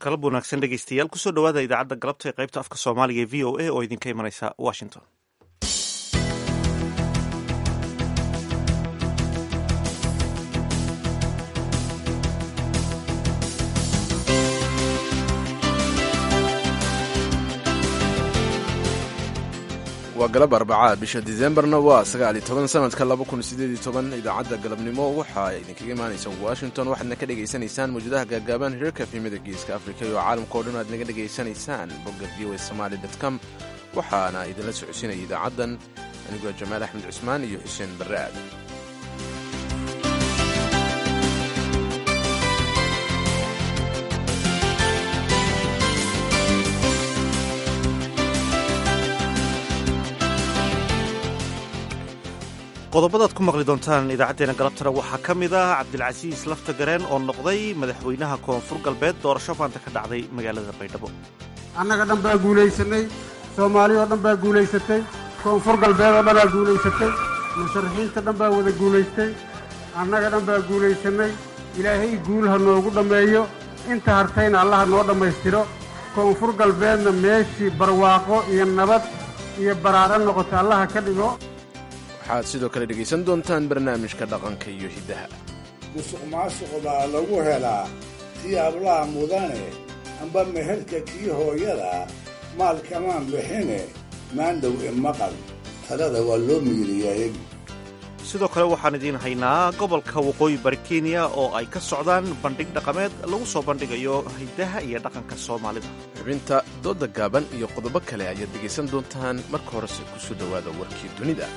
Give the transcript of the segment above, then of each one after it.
galab wanaagsan dhegeystayaal kusoo dhawaada idaacadda galabta ee qaybta afka soomaaliga ee v o a oo idinka imanaysa washington waa galab arbacaa bisha disembarna waa sagaaliyo toban sanadka laba kun sideed iyo toban idaacadda galabnimo waxaa idinkaga imaanaysa washington waxaadna ka dhegaysanaysaan mawjadaha gaagaaban hirarka efimada geeska afrika iyo caalamka o dhan aad naga dhegaysanaysaan bogga v o somaali com waxaana idinla socodsiinaya idaacaddan anigoo jamaal axmed cusmaan iyo xuseen barre aadan qodobadaad ku maqli doontaan idaacaddeena galabtana waxaa ka mid ah cabdilcasiis lafta gareen oo noqday madaxweynaha koonfur galbeed doorasho maanta ka dhacday magaalada baydhabo annaga dhan baa guulaysanay soomaali oo dhan baa guulaysatay koonfur galbeed oo dhanaa guulaysatay musharaxiinta dhan baa wada guulaystay annaga dhan baa guulaysanay ilaahay guul ha noogu dhammeeyo inta hartayna allaha noo dhammaystiro koonfur galbeedna meeshii barwaaqo iyo nabad iyo baraadho noqota allaha ka dhigo waxaad sidoo kale dhegaysan doontaan barnaamijka dhaqanka iyo hiddaha musuq maasuq baa lagu helaa siyaablaha mudane amba meherka kii hooyada maalkamaan bixine maandhow imaqal talada waa loo miiriyaayeg sidoo kale waxaan idiin haynaa gobolka waqooyi bari kenya oo ay ka socdaan bandhig dhaqameed lagu soo bandhigayo hiddaha iyo dhaqanka soomaalida xubinta dooda gaaban iyo qodobo kale ayaad dhegaysan doontaan marka horese ku soo dhowaada warkii dunida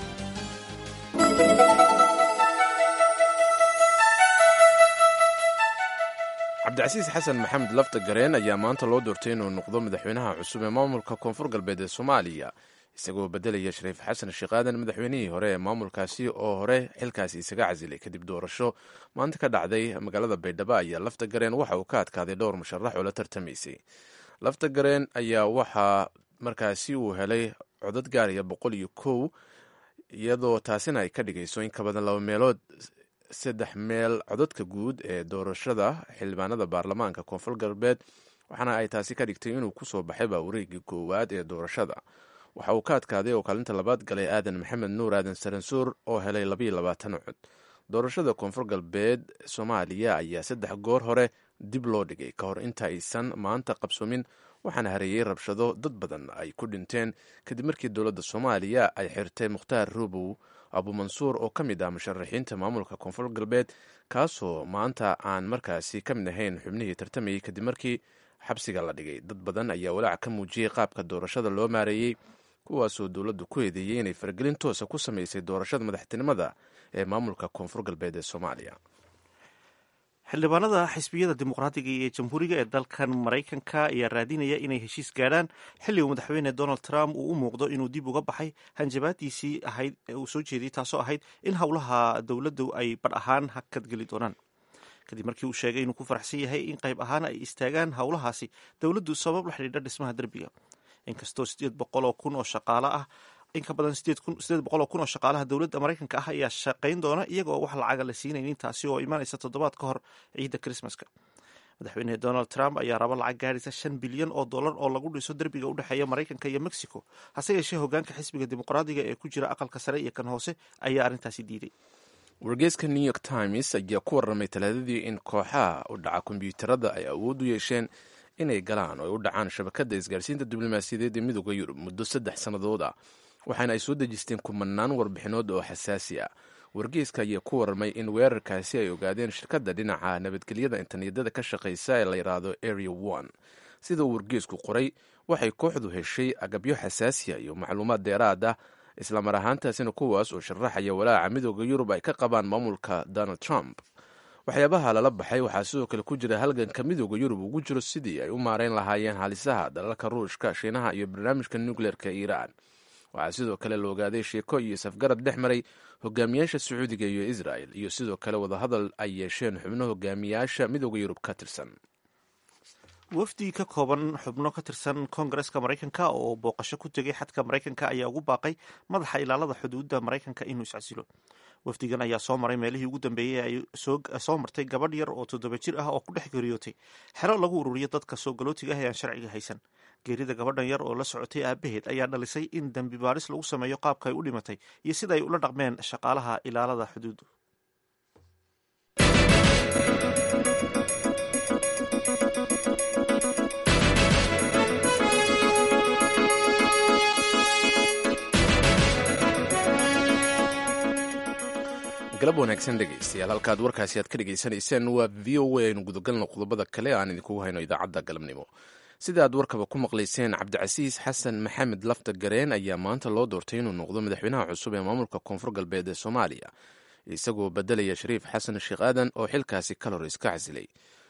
cabdicasiis xasan maxamed lafta gareen ayaa maanta loo doortay inuu noqdo madaxweynaha cusub ee maamulka koonfur galbeed ee soomaaliya isagoo bedelaya shariif xasan sheekh aadan madaxweynihii hore ee maamulkaasi oo hore xilkaasi isaga casilay kadib doorasho maanta ka dhacday magaalada baydhabo ayaa lafta gareen waxa uu ka adkaaday dhowr musharax oo la tartamaysay lafta gareen ayaa waxaa markaasi uu helay codad gaaraya boqol iyo kow iyadoo taasina ay ka dhigayso in ka badan laba meelood saddex meel codadka guud ee doorashada xildhibaanada baarlamaanka koonfur galbeed waxaana ay taasi ka dhigtay inuu kusoo baxayba wareegii koowaad ee doorashada waxa uu ka adkaaday oo kaalinta labaad galay aadan maxamed nuur aadan saransuur oo helay labayo labaatan cod doorashada koonfur galbeed soomaaliya ayaa saddex goor hore dib loo dhigay ka hor inta aysan maanta qabsoomin waxaana hareeyey rabshado dad badan ay ku dhinteen kadib markii dowladda soomaaliya ay xirtay mukhtaar rubow abumansuur oo ka mid ah musharaxiinta maamulka koonfur galbeed kaasoo maanta aan markaasi ka mid ahayn xubnihii tartamayey kadib markii xabsiga la dhigay dad badan ayaa walaac ka muujiyey qaabka doorashada loo maareeyey kuwaasoo dowladdu ku eedeeyey inay faragelin toosa ku samaysay doorashada madaxtinimada ee maamulka koonfur galbeed ee soomaaliya xildhibaanada xisbiyada dimuqraadiga iyo jamhuuriga ee dalkan maraykanka ayaa raadinaya inay heshiis gaadhaan xilli uu madaxweyne donald trump uu u muuqdo inuu dib uga baxay hanjabaadiisii ahayd ee uu soo jeediyey taasoo ahayd in howlaha dowladdu ay badh ahaan hakadgeli doonaan kadib markii uu sheegay inuu ku faraxsan yahay in qayb ahaan ay istaagaan howlahaasi dowladdu sabab la xidhiidha dhismaha derbiga inkastoo sideed boqol oo kun oo shaqaale ah in ka badan sideed boqol oo kun oo shaqaalaha dowladda maraykanka ah ayaa shaqayn doona iyaga oo wax lacaga la siinaynin taasi oo imanaysa toddobaad ka hor ciidda krismaska madaxweyne donald trump ayaa raba lacag gaadhaysa shan bilyan oo dollar oo lagu dhiso derbiga u dhexeeya maraykanka iyo mexico hase yeeshee hogaanka xisbiga dimuqraadiga ee ku jira aqalka sare iyo kan hoose ayaa arrintaasi diiday wargeyska new york times ayaa ku warramay talaadadii in kooxaha u dhaca kombyuutarada ay awood u yeesheen inay galaan oo ay u dhacaan shabakadda isgaarsiinta diblomaasiyadeed ee midooda yurub muddo saddex sannadood ah waxaana ay soo dejisteen kumanaan warbixinood oo xasaasi ah wargeyska ayaa ku warramay in weerarkaasi ay ogaadeen shirkadda dhinaca nabadgelyada internetyada ka shaqaysa ee la yidhaahdo area one sida uu wargeysku qoray waxay kooxdu heshay agabyo xasaasiya iyo macluumaad dheeraad ah islamar ahaantaasina kuwaas oo sharaxaya walaaca midooda yurub ay ka qabaan maamulka donald trump waxyaabaha lala baxay waxaa sidoo kale ku jira halganka midooda yurub ugu jiro sidii ay u maareyn lahaayeen halisaha dalalka ruushka shiinaha iyo barnaamijka nukleerka iiraan waxaa sidoo kale la ogaaday sheeko iyo safgarad dhex maray hogaamiyaasha sacuudiga iyo israel iyo sidoo kale wadahadal ay yeesheen xubno hogaamiyaasha midooda yurub ka tirsan wafdi ka kooban xubno ka tirsan koongareska maraykanka oo booqasho ku tegay xadka maraykanka ayaa ugu baaqay madaxa ilaalada xuduudda maraykanka inuu iscasilo wafdigan ayaa soo maray meelihii ugu dambeeyey ay soo martay gabadh yar oo toddoba jir ah oo ku dhex geeriyootay xero lagu ururiyo dadka soo galootiga ah ee aan sharciga haysan geerida gabadhan yar oo la socotay aabaheed ayaa dhalisay in dembi baaris lagu sameeyo qaabka ay u dhimatay iyo sida ay ula dhaqmeen shaqaalaha ilaalada xuduuddu galab wanaagsan dhegaystayaal halkaad warkaasi aad ka dhegaysanayseen waa v o a aynu gudagalno qodobada kale aan idinkugu hayno idaacadda galabnimo sida aad warkaba ku maqlayseen cabdicasiis xasan maxamed lafta gareen ayaa maanta loo doortay inuu noqdo madaxweynaha cusub ee maamulka koonfur galbeed ee soomaaliya isagoo bedelaya shariif xasan sheekh aadan oo xilkaasi kalor iska casilay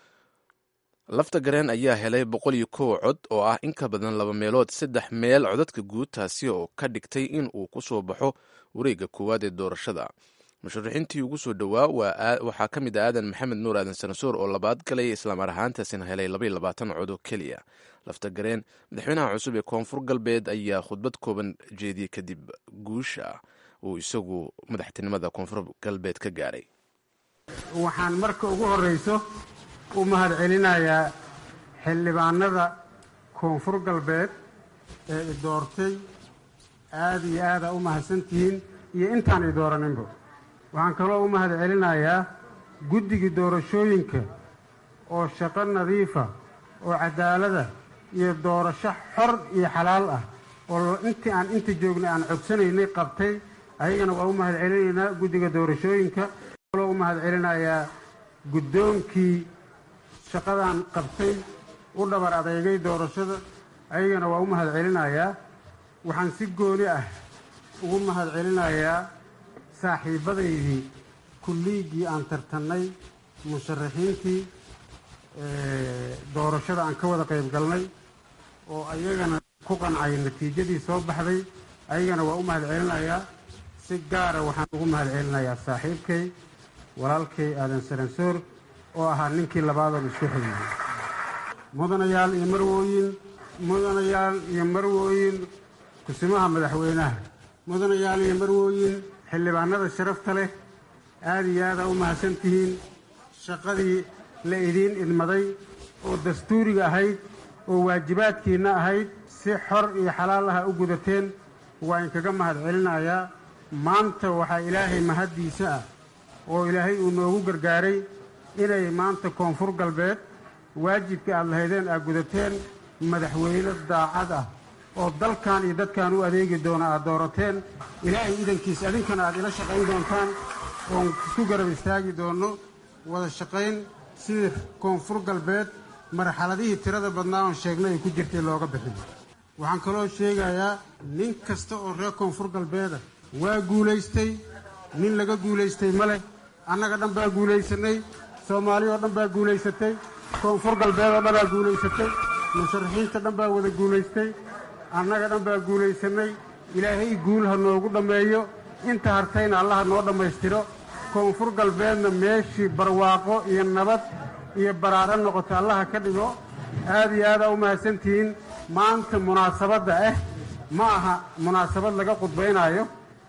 lafta gareen ayaa helay boqol iyo kow cod oo ah in ka badan laba meelood saddex meel codadka guud taasi oo ka dhigtay in uu ku soo baxo wareegga koowaad ee doorashada musharaxiintii ugu soo dhowaa waxaa ka mid ah aadan maxamed nuur aadan sanasoor oo labaad galay islaamar ahaantaasina helay labaiyo labaatan cod oo keliya lafta gareen madaxweynaha cusub ee koonfur galbeed ayaa khudbad kooban jeediyey kadib guusha uu isagu madaxtinimada koonfur galbeed ka gaaray waxaan marka ugu horrayso u mahad celinayaa xildhibaanada koonfur galbeed ee i doortay aada iyo aada u mahadsantihiin iyo intaan i dooraninba waxaan kaloo u mahad celinayaa guddigii doorashooyinka oo shaqo nadiifa oo cadaalada iyo doorasho xor iyo xalaal ah oo intii aan inta joognay aan cogsanaynay qabtay ayagana waa u mahad celinaynaa guddiga doorashooyinka kaloo u mahad celinayaa guddoonkii shaqadan qabtay u dhabar adeegay doorashada ayagana waa u mahad celinayaa waxaan si gooni ah ugu mahad celinayaa saaxiibbadaydii kulliiggii aan tartannay musharaxiintii doorashada aan ka wada qayb galnay oo ayagana ku qancay natiijadii soo baxday ayagana waa u mahad celinayaa si gaara waxaan ugu mahad celinayaa saaxiibkay walaalkay aadan saransoor oo ahaa ninkii labaadoon isku xigiyey mudanayaal iyo marwooyin mudanayaal iyo marwooyin kusimaha madaxweynaha mudanayaal iyo marwooyin xildhibaanada sharafta leh aada iyo aada u mahadsan tihiin shaqadii la idiin idmaday oo dastuuriga ahayd oo waajibaadkiinna ahayd si xor iyo xalaal aha u gudateen waa inkaga mahad celinayaa maanta waxaa ilaahay mahaddiisa ah oo ilaahay uu noogu gargaaray inay maanta koonfur galbeed waajibkii aad lahaydeen aad gudateen madaxweyne daacad ah oo dalkan iyo dadkan u adeegi doona aad doorateen ilaahay idankiisa adinkana aad ila shaqayn doontaan oon isku garab istaagi doonno wada shaqayn sidii koonfur galbeed marxaladihii tirada badnaa oon sheegnay ay ku jirtay looga bixin waxaan kaloo sheegayaa nin kasta oo reer koonfur galbeeda waa guulaystay nin laga guulaystay ma leh annaga dhan baa guulaysanay soomaali oo dhan baa guulaysatay koonfur galbeed oo dhanaa guulaysatay musharaxiinta dhan baa wada guulaystay annaga dhan baa guulaysanay ilaahay guul ha noogu dhammeeyo inta hartayna allaha noo dhammaystiro koonfur galbeedna meeshii barwaaqo iyo nabad iyo baraaro noqota allaha ka dhigo aad iyo aadaa u mahadsantihiin maanta munaasabadda ah ma aha munaasabad laga khudbaynaayo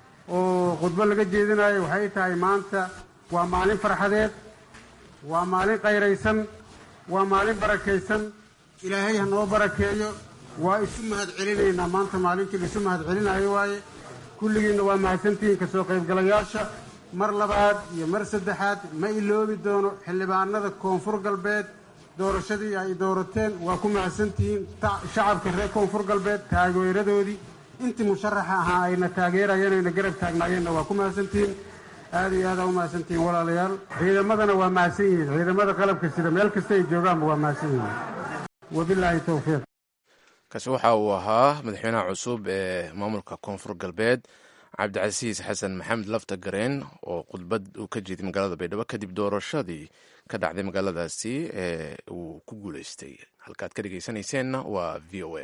oo khudbo laga jeedinaayo waxay tahay maanta waa maalin farxadeed waa maalin qayraysan waa maalin barakaysan ilaahay ha noo barakeeyo waa isu mahad celinaynaa maanta maalintii la isu mahad celinaayo waaye kulligiinna waa mahadsantihiin ka soo qaybgalayaasha mar labaad iyo mar saddexaad ma iloobi doono xildhibaanada koonfur galbeed doorashadii ay doorateen waa ku mahadsantihiin shacabka reer koonfur galbeed taageeradoodii intii musharaxa ahaa ayna taageerayeen ayna garab taagnaayeenna waa ku mahadsantihiin aada iyo aada u mahadsantihiin walaalayaal ciidamadana waa mahadsan yihiin ciidamada qalabka sida meel kasta ay joogaanba waa mahadsan yihiin wabilaahi towfiiq kaasi waxa uu ahaa madaxweynaha cusub ee maamulka koonfur galbeed cabdicasiis xasan maxamed lafta gareen oo khudbad uu ka jeeday magaalada baydhabo kadib doorashadii ka dhacday magaaladaasi ee uu ku guuleystay halkaad ka dhegeysanayseena waa v o a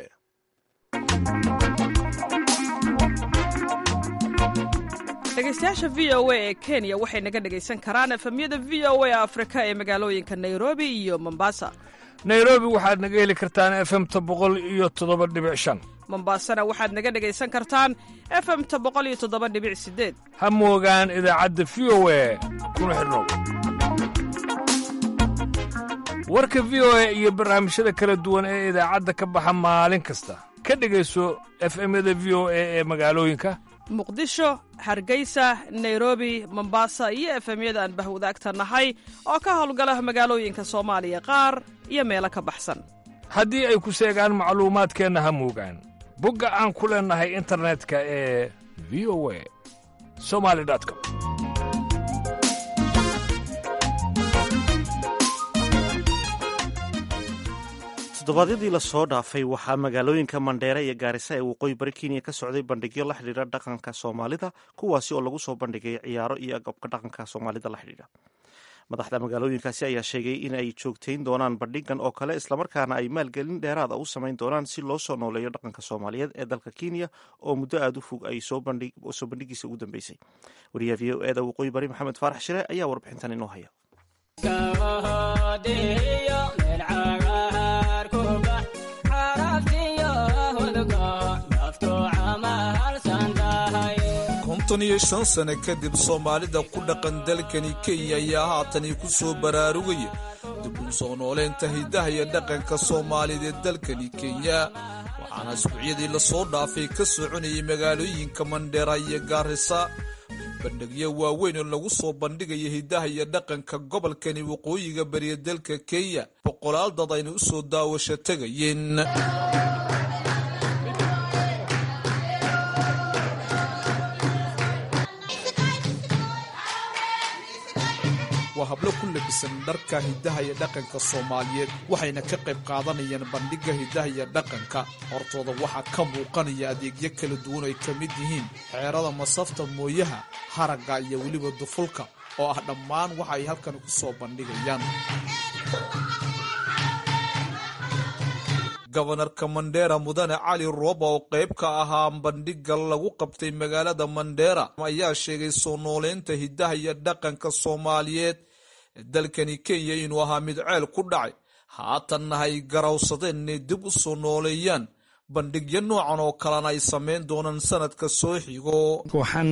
dhegeystayaasha v o a ee kenya waxay naga dhegaysan karaan efemyada v o a afrika ee magaalooyinka nairobi iyo mombasa nairobi waxaad naga heli kartaan efemta boqol iyo toddoba dhibic shan mombasana waxaad naga dhegaysan kartaan efemta boqol iyo toddoba dhibic sideed ha moogaan idaacadda v o e kuna xidhnow warka v o e iyo barnaamijyada kala duwan ee idaacadda ka baxa maalin kasta ka dhegayso efemyada v o e ee magaalooyinka muqdisho hargeysa nairobi mombasa iyo efemyada aan bahwadaagta nahay oo ka howlgala magaalooyinka soomaaliya qaar iyo meelo ka baxsan haddii ay ku seegaan macluumaadkeenna ha moogaan bogga aan ku leennahay internetka ee v o a somali com toddobaadyadii lasoo dhaafay waxaa magaalooyinka mandheere iyo gaarisa ee waqooyi bari kenya ka socday bandhigyo la xidhiidha dhaqanka soomaalida kuwaasi oo lagu soo bandhigay ciyaaro iyo agabka dhaqanka soomaalida la xidhiidha madaxda magaalooyinkaasi ayaa sheegay in ay joogtayn doonaan bandhigan oo kale islamarkaana ay maalgelin dheeraada u samayn doonaan si loo soo nooleeyo dhaqanka soomaaliyeed ee dalka kenya oo muddo aada u fog ay soo bandhigiisa ugu dambeysay wariyaha v o eda waqooyi bari maxamed faarax shire ayaa warbixintan inoo haya konton iyo shan sane kadib soomaalida ku dhaqan dalkani kenya ayaa haatani ku soo baraarugaya dib uu soo nooleynta hidaha iyo dhaqanka soomaalida ee dalkani kenya waxaana isbuucyadii lasoo dhaafay ka soconayay magaalooyinka mandheera iyo gaarisa bandhigyo waaweyn oo lagu soo bandhigaya hidaha iyo dhaqanka gobolkani waqooyiga bariya dalka kenya boqolaal dad ayna u soo daawasho tegayeen waa hablo ku labisan dharka hidaha iyo dhaqanka soomaaliyeed waxayna ka qayb qaadanayaan bandhigga hidaha iyo dhaqanka hortooda waxaa ka muuqanaya adeegyo kala duwan ay ka mid yihiin xeerada masafta mooyaha haragga iyo weliba dufulka oo ah dhammaan waxa ay halkan ku soo bandhigayaan gobanarka mandheera mudane cali rooba oo qayb ka ahaa bandhigga lagu qabtay magaalada mandheera ayaa sheegay soo nooleynta hidaha iyo dhaqanka soomaaliyeed ee dalkani kenya inuu ahaa mid ceel ku dhacay haatanna ay garawsadeen inay dib u soo nooleeyaan bandhigyo noocan oo kalena ay samayn doonaan sanadka soo xigo waxaan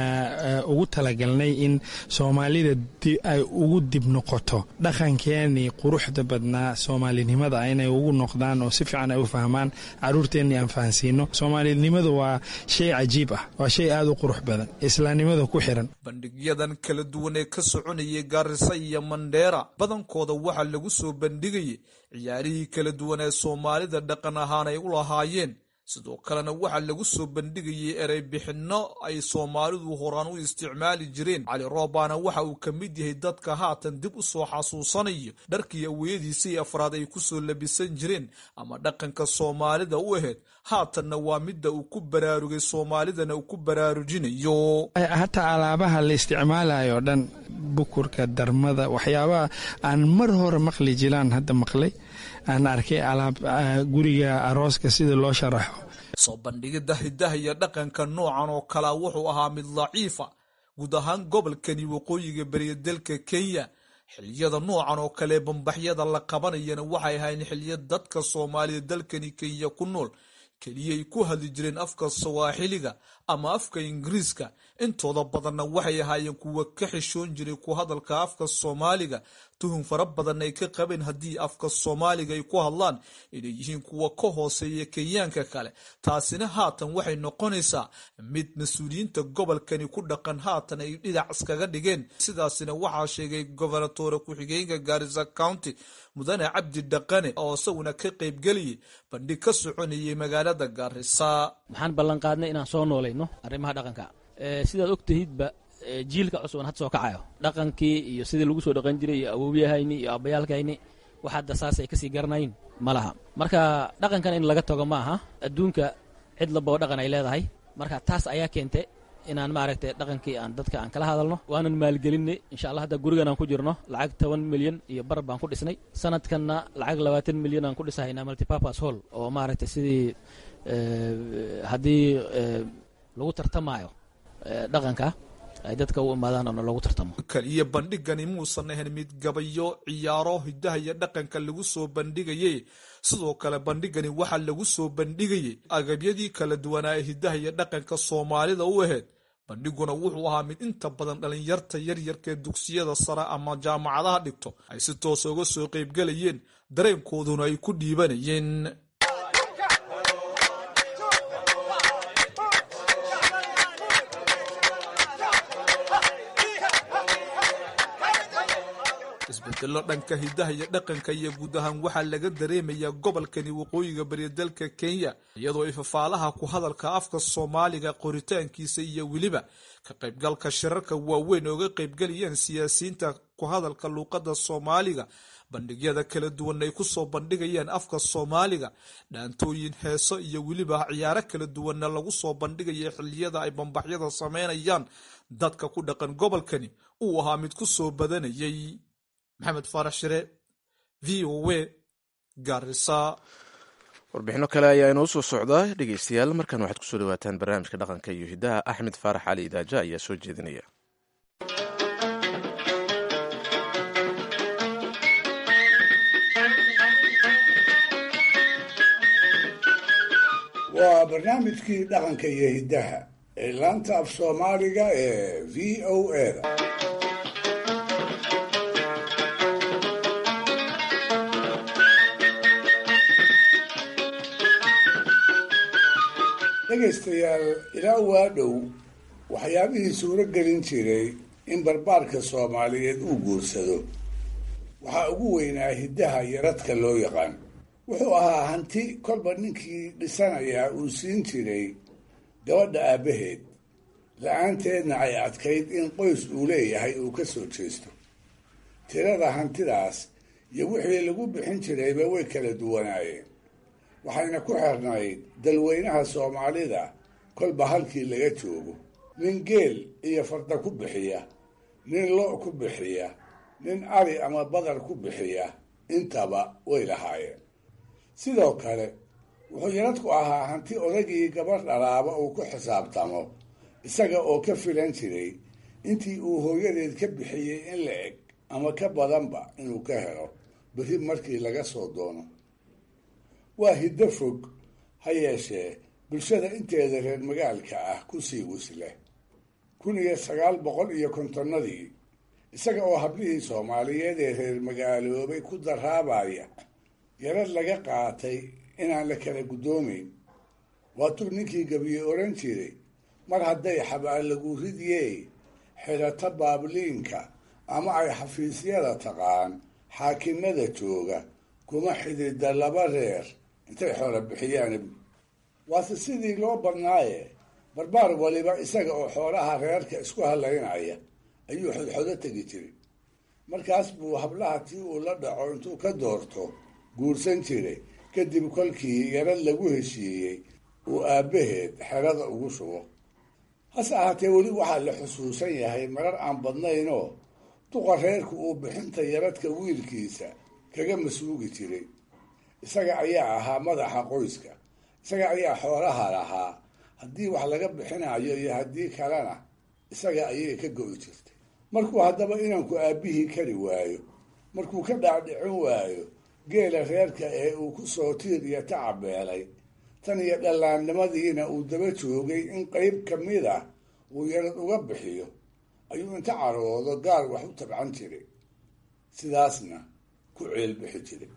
ugu talagalnay in soomaalida ay ugu dib noqoto dhaqankeenii quruxda badnaa soomaalinimada inay ugu noqdaan oo si fiican ay u fahmaan caruurteennii aan fahansiino soomaalinimadu waa shay cajiib ah waa shay aada u qurux badan islaamnimada ku xiran bandhigyadan kala duwan ee ka soconayay gaarisa iyo mandheera badankooda waxaa lagu soo bandhigayay ciyaarihii kala duwan ee soomaalida dhaqan ahaan ay u lahaayeen sidoo kalena waxaa lagu soo bandhigayay erey bixinno ay soomaalidu horaan u isticmaali jireen cali roobaana waxa uu ka mid yahay dadka haatan dib u soo xasuusanayo dharkii aweyadiisii afraad ay ku soo labisan jireen ama dhaqanka soomaalida u ahayd haatanna waa midda uu ku baraarugay soomaalidana uu ku baraarujinayo hataa alaabaha la isticmaalayo o dhan bukurka darmada waxyaabaha aan mar hore maqli jiraan hadda maqlay aan arkay alaab guriga arooska sida loo sharaxo soo bandhigidda hidaha iyo dhaqanka noocan oo kalea wuxuu ahaa mid daciifa guud ahaan gobolkani waqooyiga beriya dalka kenya xiliyada noocan oo kale bambaxyada la qabanayana waxay ahayn xiliya dadka soomaalida dalkani kenya ku nool keliyay ku hadli jireen afka sawaaxiliga ama afka ingiriiska intooda badanna waxay ahaayeen kuwa ka xishoon jiray ku hadalka afka soomaaliga tuhun fara badan ay ka qabeen haddii afka soomaaliga ay ku hadlaan inay yihiin kuwa ka hooseeya kenyaanka kale taasina haatan waxay noqonaysaa mid mas-uuliyiinta gobolkani ku dhaqan haatan ay dhinac iskaga dhigeen sidaasina waxaa sheegay gobernatore ku-xigeenka gaarisa county mudane cabdi dhaqane oo isaguna ka qaybgeliyay bandhig ka soconayay magaalada gaarisa waxaan ballan qaadnay inaan soo noolayno arrimaha dhaqanka sidaad og tahidba jiilka cusuban had soo kacayo dhaqankii iyo sidii lagu soo dhaqan jiray iyo awowyahayni iyo abayaalkayni wax hadda saas ay kasii garanayn ma laha marka dhaqankan in laga tago ma aha adduunka cid laboo dhaqan ay leedahay marka taas ayaa keentay inaan maaragtay dhaqankii aan dadka aan kala hadalno waanan maalgelinay insha allah hadda gurigan aan ku jirno lacag toban milyan iyo bar baan ku dhisnay sanadkanna lacag labaatan milyan aan ku dhisahaynaa multipurpose hall oo maaragtay sidii haddii lagu tartamaayo dhaqanka ay dadka u imaadaan oo loogu tartamo kaliya bandhigani muusan ahayn mid gabayo ciyaaro hidaha iyo dhaqanka lagu soo bandhigayay sidoo kale bandhigani waxaa lagu soo bandhigayay agabyadii kala duwanaa ee hidaha iyo dhaqanka soomaalida u ahayd bandhiguna wuxuu ahaa mid inta badan dhalinyarta yaryarkaee dugsiyada sare ama jaamacadaha dhigto ay si toosa uga soo qaybgelayeen dareenkooduna ay ku dhiibanayeen isbedelo dhanka hidaha iyo dhaqanka iyo guud ahaan waxaa laga dareemayaa gobolkani waqooyiga bari dalka kenya iyadoo ifafaalaha ku hadalka afka soomaaliga qoritaankiisa iyo weliba ka qaybgalka shirarka waaweyn ooga qaybgalayaan siyaasiyiinta ku hadalka luuqada soomaaliga bandhigyada kala duwan ay kusoo bandhigayaan afka soomaaliga dhaantooyin heeso iyo weliba ciyaaro kala duwanna lagu soo bandhigaya xiliyada ay bambaxyada sameynayaan dadka ku dhaqan gobolkani uu ahaa mid ku soo badanayay maxamed faarax shire v o w garisa warbixino kale ayaa inoo soo socdaa dhegeystayaal markan waxaad kusoo dhawaataan barnaamijka dhaqanka iyo hidaha axmed faarax cali idaaja ayaa soo jeedinaya waa barnaamijkii dhaqanka iyo hiddaha ee laanta af soomaaliga ee v o eda dhegaystayaal ilaa waa dhow waxyaabihii suuro gelin jiray in barbaarka soomaaliyeed uu guursado waxaa ugu weynaa hiddaha iyo radka loo yaqaan wuxuu ahaa hanti kolba ninkii dhisanayaa uu siin jiray gabadha aabbaheed la-aanteedna ay adkayd in qoys uu leeyahay uu ka soo jeesto tirada hantidaas iyo wixii lagu bixin jirayba way kala duwanaayeen waxayna ku xirnayd dalweynaha soomaalida kolba halkii laga joogo nin geel iyo farda ku bixiya nin lo' ku bixiya nin ari ama badar ku bixiya intaba way lahaayeen sidoo kale wuxuu yaradku ahaa hanti odagii gabadh dhalaaba uu ku xisaabtamo isaga oo ka filan jiray intii uu hooyadeed ka bixiyey in la eg ama ka badanba inuu ka helo berri markii laga soo doono waa hiddo fog ha yeeshee bulshada inteeda reer magaalka ah ku sii wisleh kun iyo sagaal boqol iyo kontonnadii isaga oo hablihii soomaaliyeed ee reer magaaloobay ku daraabaya yarad laga qaatay inaan la kala guddoomayn waatuu ninkii gabiye odhan jiray mar hadday xabaal lagu ridiyey xidhato baabliinka ama ay xafiisyada taqaan xaakimada jooga kuma xidida laba reer intay xoola bixiyaan waase sidii loo badnaaye barbaar waliba isaga oo xoolaha reerka isku halaynaya ayuu xodxodo tegi jiray markaas buu hablaha tii uu la dhaco intuu ka doorto guursan jiray kadib kolkii yarad lagu heshiiyey uu aabbaheed xerada ugu shubo hase ahaatee weli waxaa la xusuusan yahay marar aan badnaynoo duqa reerku uu bixinta yaradka wiilkiisa kaga masuugi jiray isaga ayaa ahaa madaxa qoyska isaga ayaa xoolaha lahaa haddii wax laga bixinayo iyo haddii kalena isaga ayay ka go'i jirtay markuu haddaba inanku aabbihii kari waayo markuu ka dhaadhicin waayo geela reerka ee uu ku soo tiir iyo tacabeelay tan iyo dhallaannimadiina uu daba joogay in qeyb ka mid ah uu yarad uga bixiyo ayuu inta caroodo gaar wax u tabcan jiray sidaasna ku ceelbixi jiray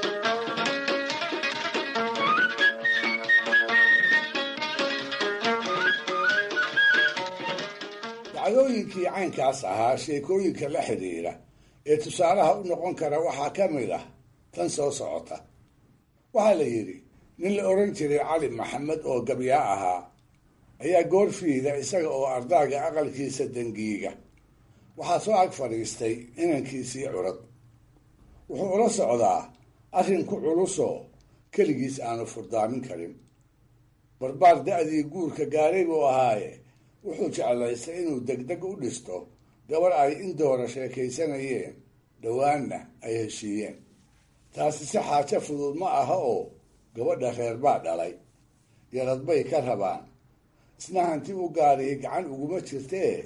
dacdooyinkii caynkaas ahaa sheekooyinka la xidhiidha ee tusaalaha u noqon kara waxaa ka mid ah tan soo socota waxaa la yidhi nin la odhan jiray cali maxamed oo gabyaa ahaa ayaa goorfiida isaga oo ardaaga aqalkiisa dangiiga waxaa soo ag fadhiistay inankiisii curad wuxuu ula socdaa arrin ku culusoo keligiis aanu furdaamin karin barbaar da-dii guurka gaaray buu ahaaye wuxuu jeclaystay inuu degdeg u dhisto gabar ay in doora sheekaysanayeen dhowaanna ay heshiiyeen taasi si xaajo fudud ma aha oo gabadha reer baa dhalay yarad bay ka rabaan isna hanti u gaariya gacan uguma jirtee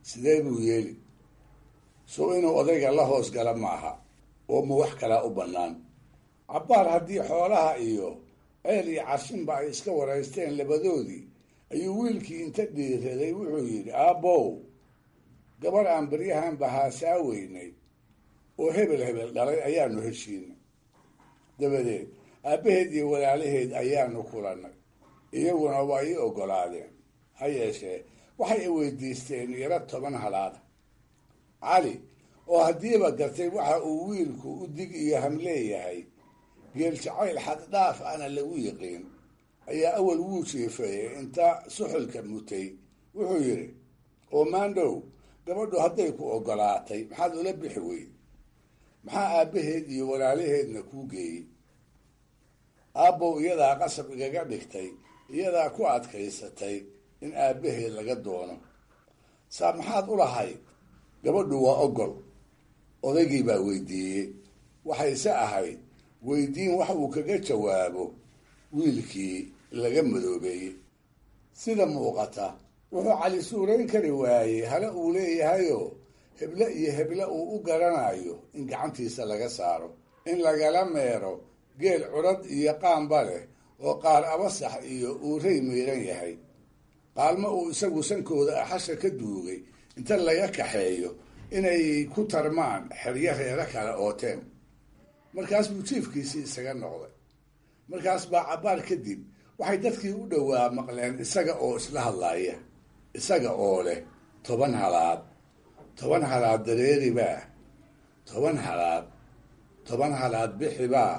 sidee buu yeeli soo inuu odayga la hoos gala maaha oo ma wax kalaa u bannaan cabbaar haddii xoolaha iyo ceel iyo cashinba ay iska waraysteen labadoodii ayuu wiilkii inta dhiiraday wuxuu yidhi aabbow gabar aan baryahan bahaasaa weynay oo hebel hebel dhalay ayaanu heshiinay dabadeed aabbaheed iyo walaalaheed ayaanu kulannay iyaguna waa ii oggolaadeen ha yeeshee waxay i weydiisteen yaro toban halaada cali oo haddiiba gartay waxa uu wiilku u dig iyo hamleeyahay geel jacayl xaddhaaf ana lagu yiqiin ayaa awal wuu jiifeeyey inta suxulka mutay wuxuu yidhi oo maandhow gabadhu hadday ku oggolaatay maxaad ula bixi weyd maxaa aabbaheed iyo walaalaheedna kuu geeyey aabbow iyadaa qasab igaga dhigtay iyadaa ku adkaysatay in aabbaheed laga doono saa maxaad u lahayd gabadhu waa ogol odaygii baa weydiiyey waxayse ahayd weydiin wax uu kaga jawaabo wiilkii laga madoobeeyey sida muuqata wuxuu cali suurayn kari waayey hale uu leeyahayoo heble iyo heble uu u garanayo in gacantiisa laga saaro in lagala meero geel curad iyo qaanba leh oo qaar abasax iyo uuray miiran yahay qaalmo uu isagu sankooda axasha ka duugay inta laga kaxeeyo inay ku tarmaan xeryo reero kale ooteen markaas buu jiifkiisii isaga noqday markaas baa cabbaar kadib waxay dadkii u dhowaa maqleen isaga oo isla hadlaaya isaga oo leh toban halaad toban halaad dareeribaa toban halaad toban halaad bixibaa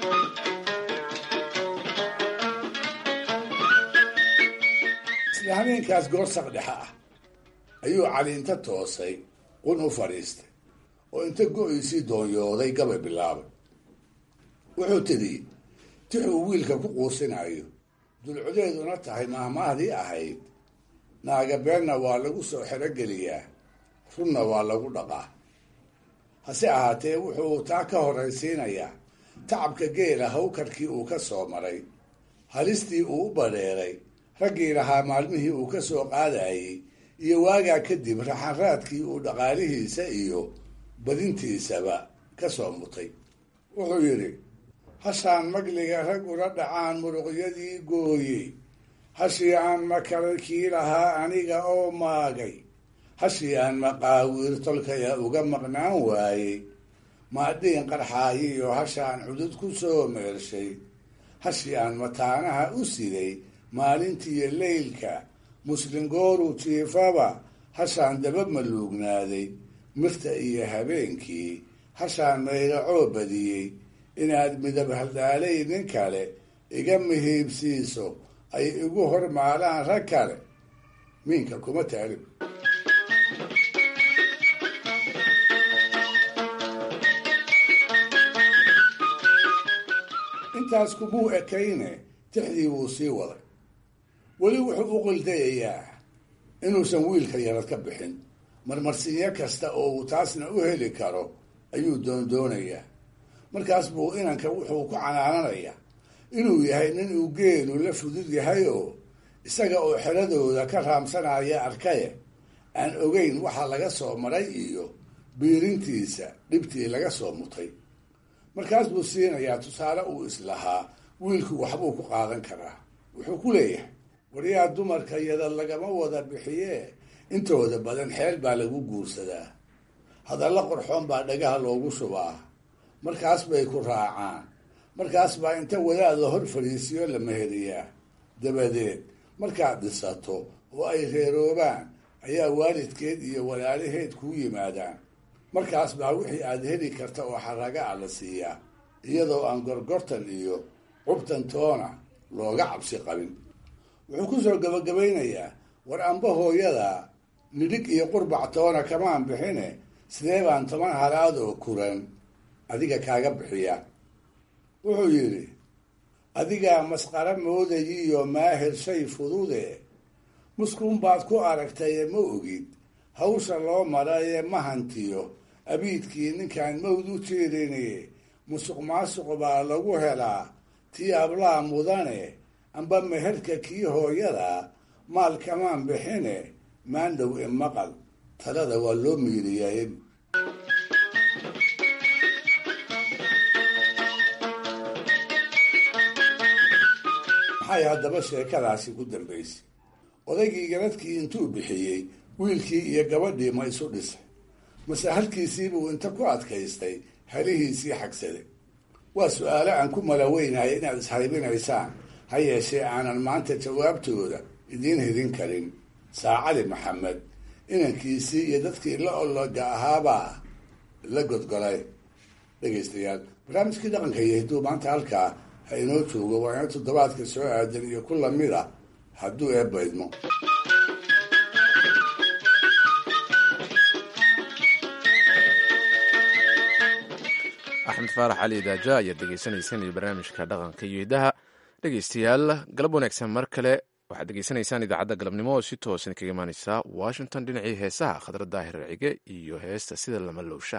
isla habeenkaas goorsaq dhexe ah ayuu cali inta toosay qun u fadhiistay oo inta go-iisii doonyooday gabay bilaabay wuxuu tidhi tix uu wiilka ku quusinayo dulcodeeduna tahay maahmaahdii ahayd naaga beenna waa lagu soo xerogeliyaa runna waa lagu dhaqaa hase ahaatee wuxuu taa ka horraysiinayaa tacabka geela hawkarkii uu ka soo maray halistii uu u badheeray raggii lahaa maalmihii uu ka soo qaadayey iyo waagaa kadib raxanraadkii uu dhaqaalihiisa iyo badintiisaba ka soo mutay wuxuu yidhi hashaan magliga rag ula dhacaan muruqyadii gooyey hashii aan makararkii lahaa aniga oo maagay hashii aan maqaawiir tolkaya uga maqnaan waayey maadhiin qarxaayiyo hashaan cudud ku soo meershay hashii aan mataanaha u siday maalintiiyo leylka muslim gooru jiifaba hashaan daba maluugnaaday mirta iyo habeenkii hashaan mayracoo badiyey inaad midab haldhaalay nin kale iga mihiibsiiso ay igu hormaalaan rag kale miinka kuma taalib intaas kumuu ekayne tixdii wuu sii waday weli wuxuu u qildayayaa inuusan wiilka yarad ka bixin marmarsinyo kasta oo uu taasna u heli karo ayuu doondoonayaa markaas buu inanka wuxuu ku canaananayaa inuu yahay nin uu geelu la fudud yahay oo isaga oo xeradooda ka raamsanaya arkaye aan ogeyn waxa laga soo maray iyo biirintiisa dhibtii laga soo mutay markaas buu siinayaa tusaale uu islahaa wiilku waxbuu ku qaadan karaa wuxuu ku leeyahay waryaa dumarka yadad lagama wada bixiye intooda badan xeel baa lagu guursadaa hadalla qorxoon baa dhagaha loogu shubaa markaas bay ku raacaan markaas baa inta wadaad la hor fadhiisiyo la meheriyaa dabadeed markaad dhisato oo ay reeroobaan ayaa waalidkeed iyo walaalaheed kuu yimaadaan markaas baa wixii aad heli karta oo xaraga ah la siiyaa iyadoo aan gorgortan iyo cubtan toona looga cabsi qabin wuxuu ku soo gabagabaynayaa war amba hooyada nidhig iyo qurbac toona kamaan bixine sidee baan toban halaad oo kuran adiga kaaga bixiya wuxuu yidhi adigaa masqara moodayiyo maahir shay fudude muskuun baad ku aragtaye ma ogid hawsha loo maraye ma hantiyo abiidkii ninkaan mawd u jeedine musuq maasuq baa lagu helaa tii ablaa mudane amba meherka kii hooyada maal kamaan bixine maandhow imaqal talada waa loo miiriyaye maxay haddaba sheekadaasi ku dambaysay odaygii garadkii intuu bixiyey wiilkii iyo gabadhii ma isu dhisay mase halkiisiibuu inta ku adkaystay halihiisii xagsaday waa su-aalo aan ku malaweynayo inaad ishaybinaysaan ha yeeshee aanan maanta jawaabtooda idiin hidin karin saacali maxamed inankiisii iyo dadkii la ologa ahaabaa la godgolay dhegaystayaal barnaamijkii dhaqanka iyo hidduu maanta halkaa ha inoo joogo waa ina toddobaadka soo aadan iyo ku lamid a hadduu eebbaydmo axmed faarax cali daaja ayaad degeysanaysaan iyo barnaamijka dhaqanka iyo hidaha dhegeystayaal galab wanaagsan mar kale waxaad degeysanaysaan idaacadda galabnimo oo si toosan kaga imaaneysa washington dhinacii heesaha khadra daahir cige iyo heesta sida lama lowsha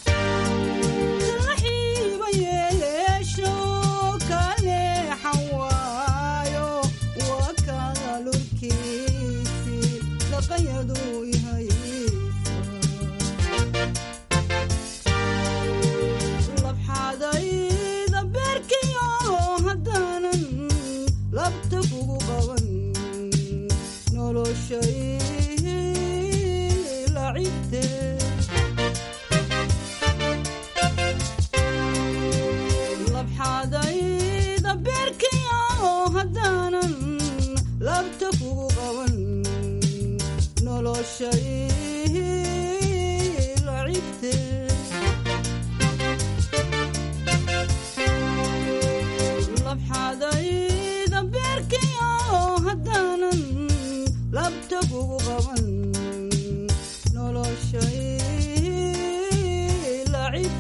Hawa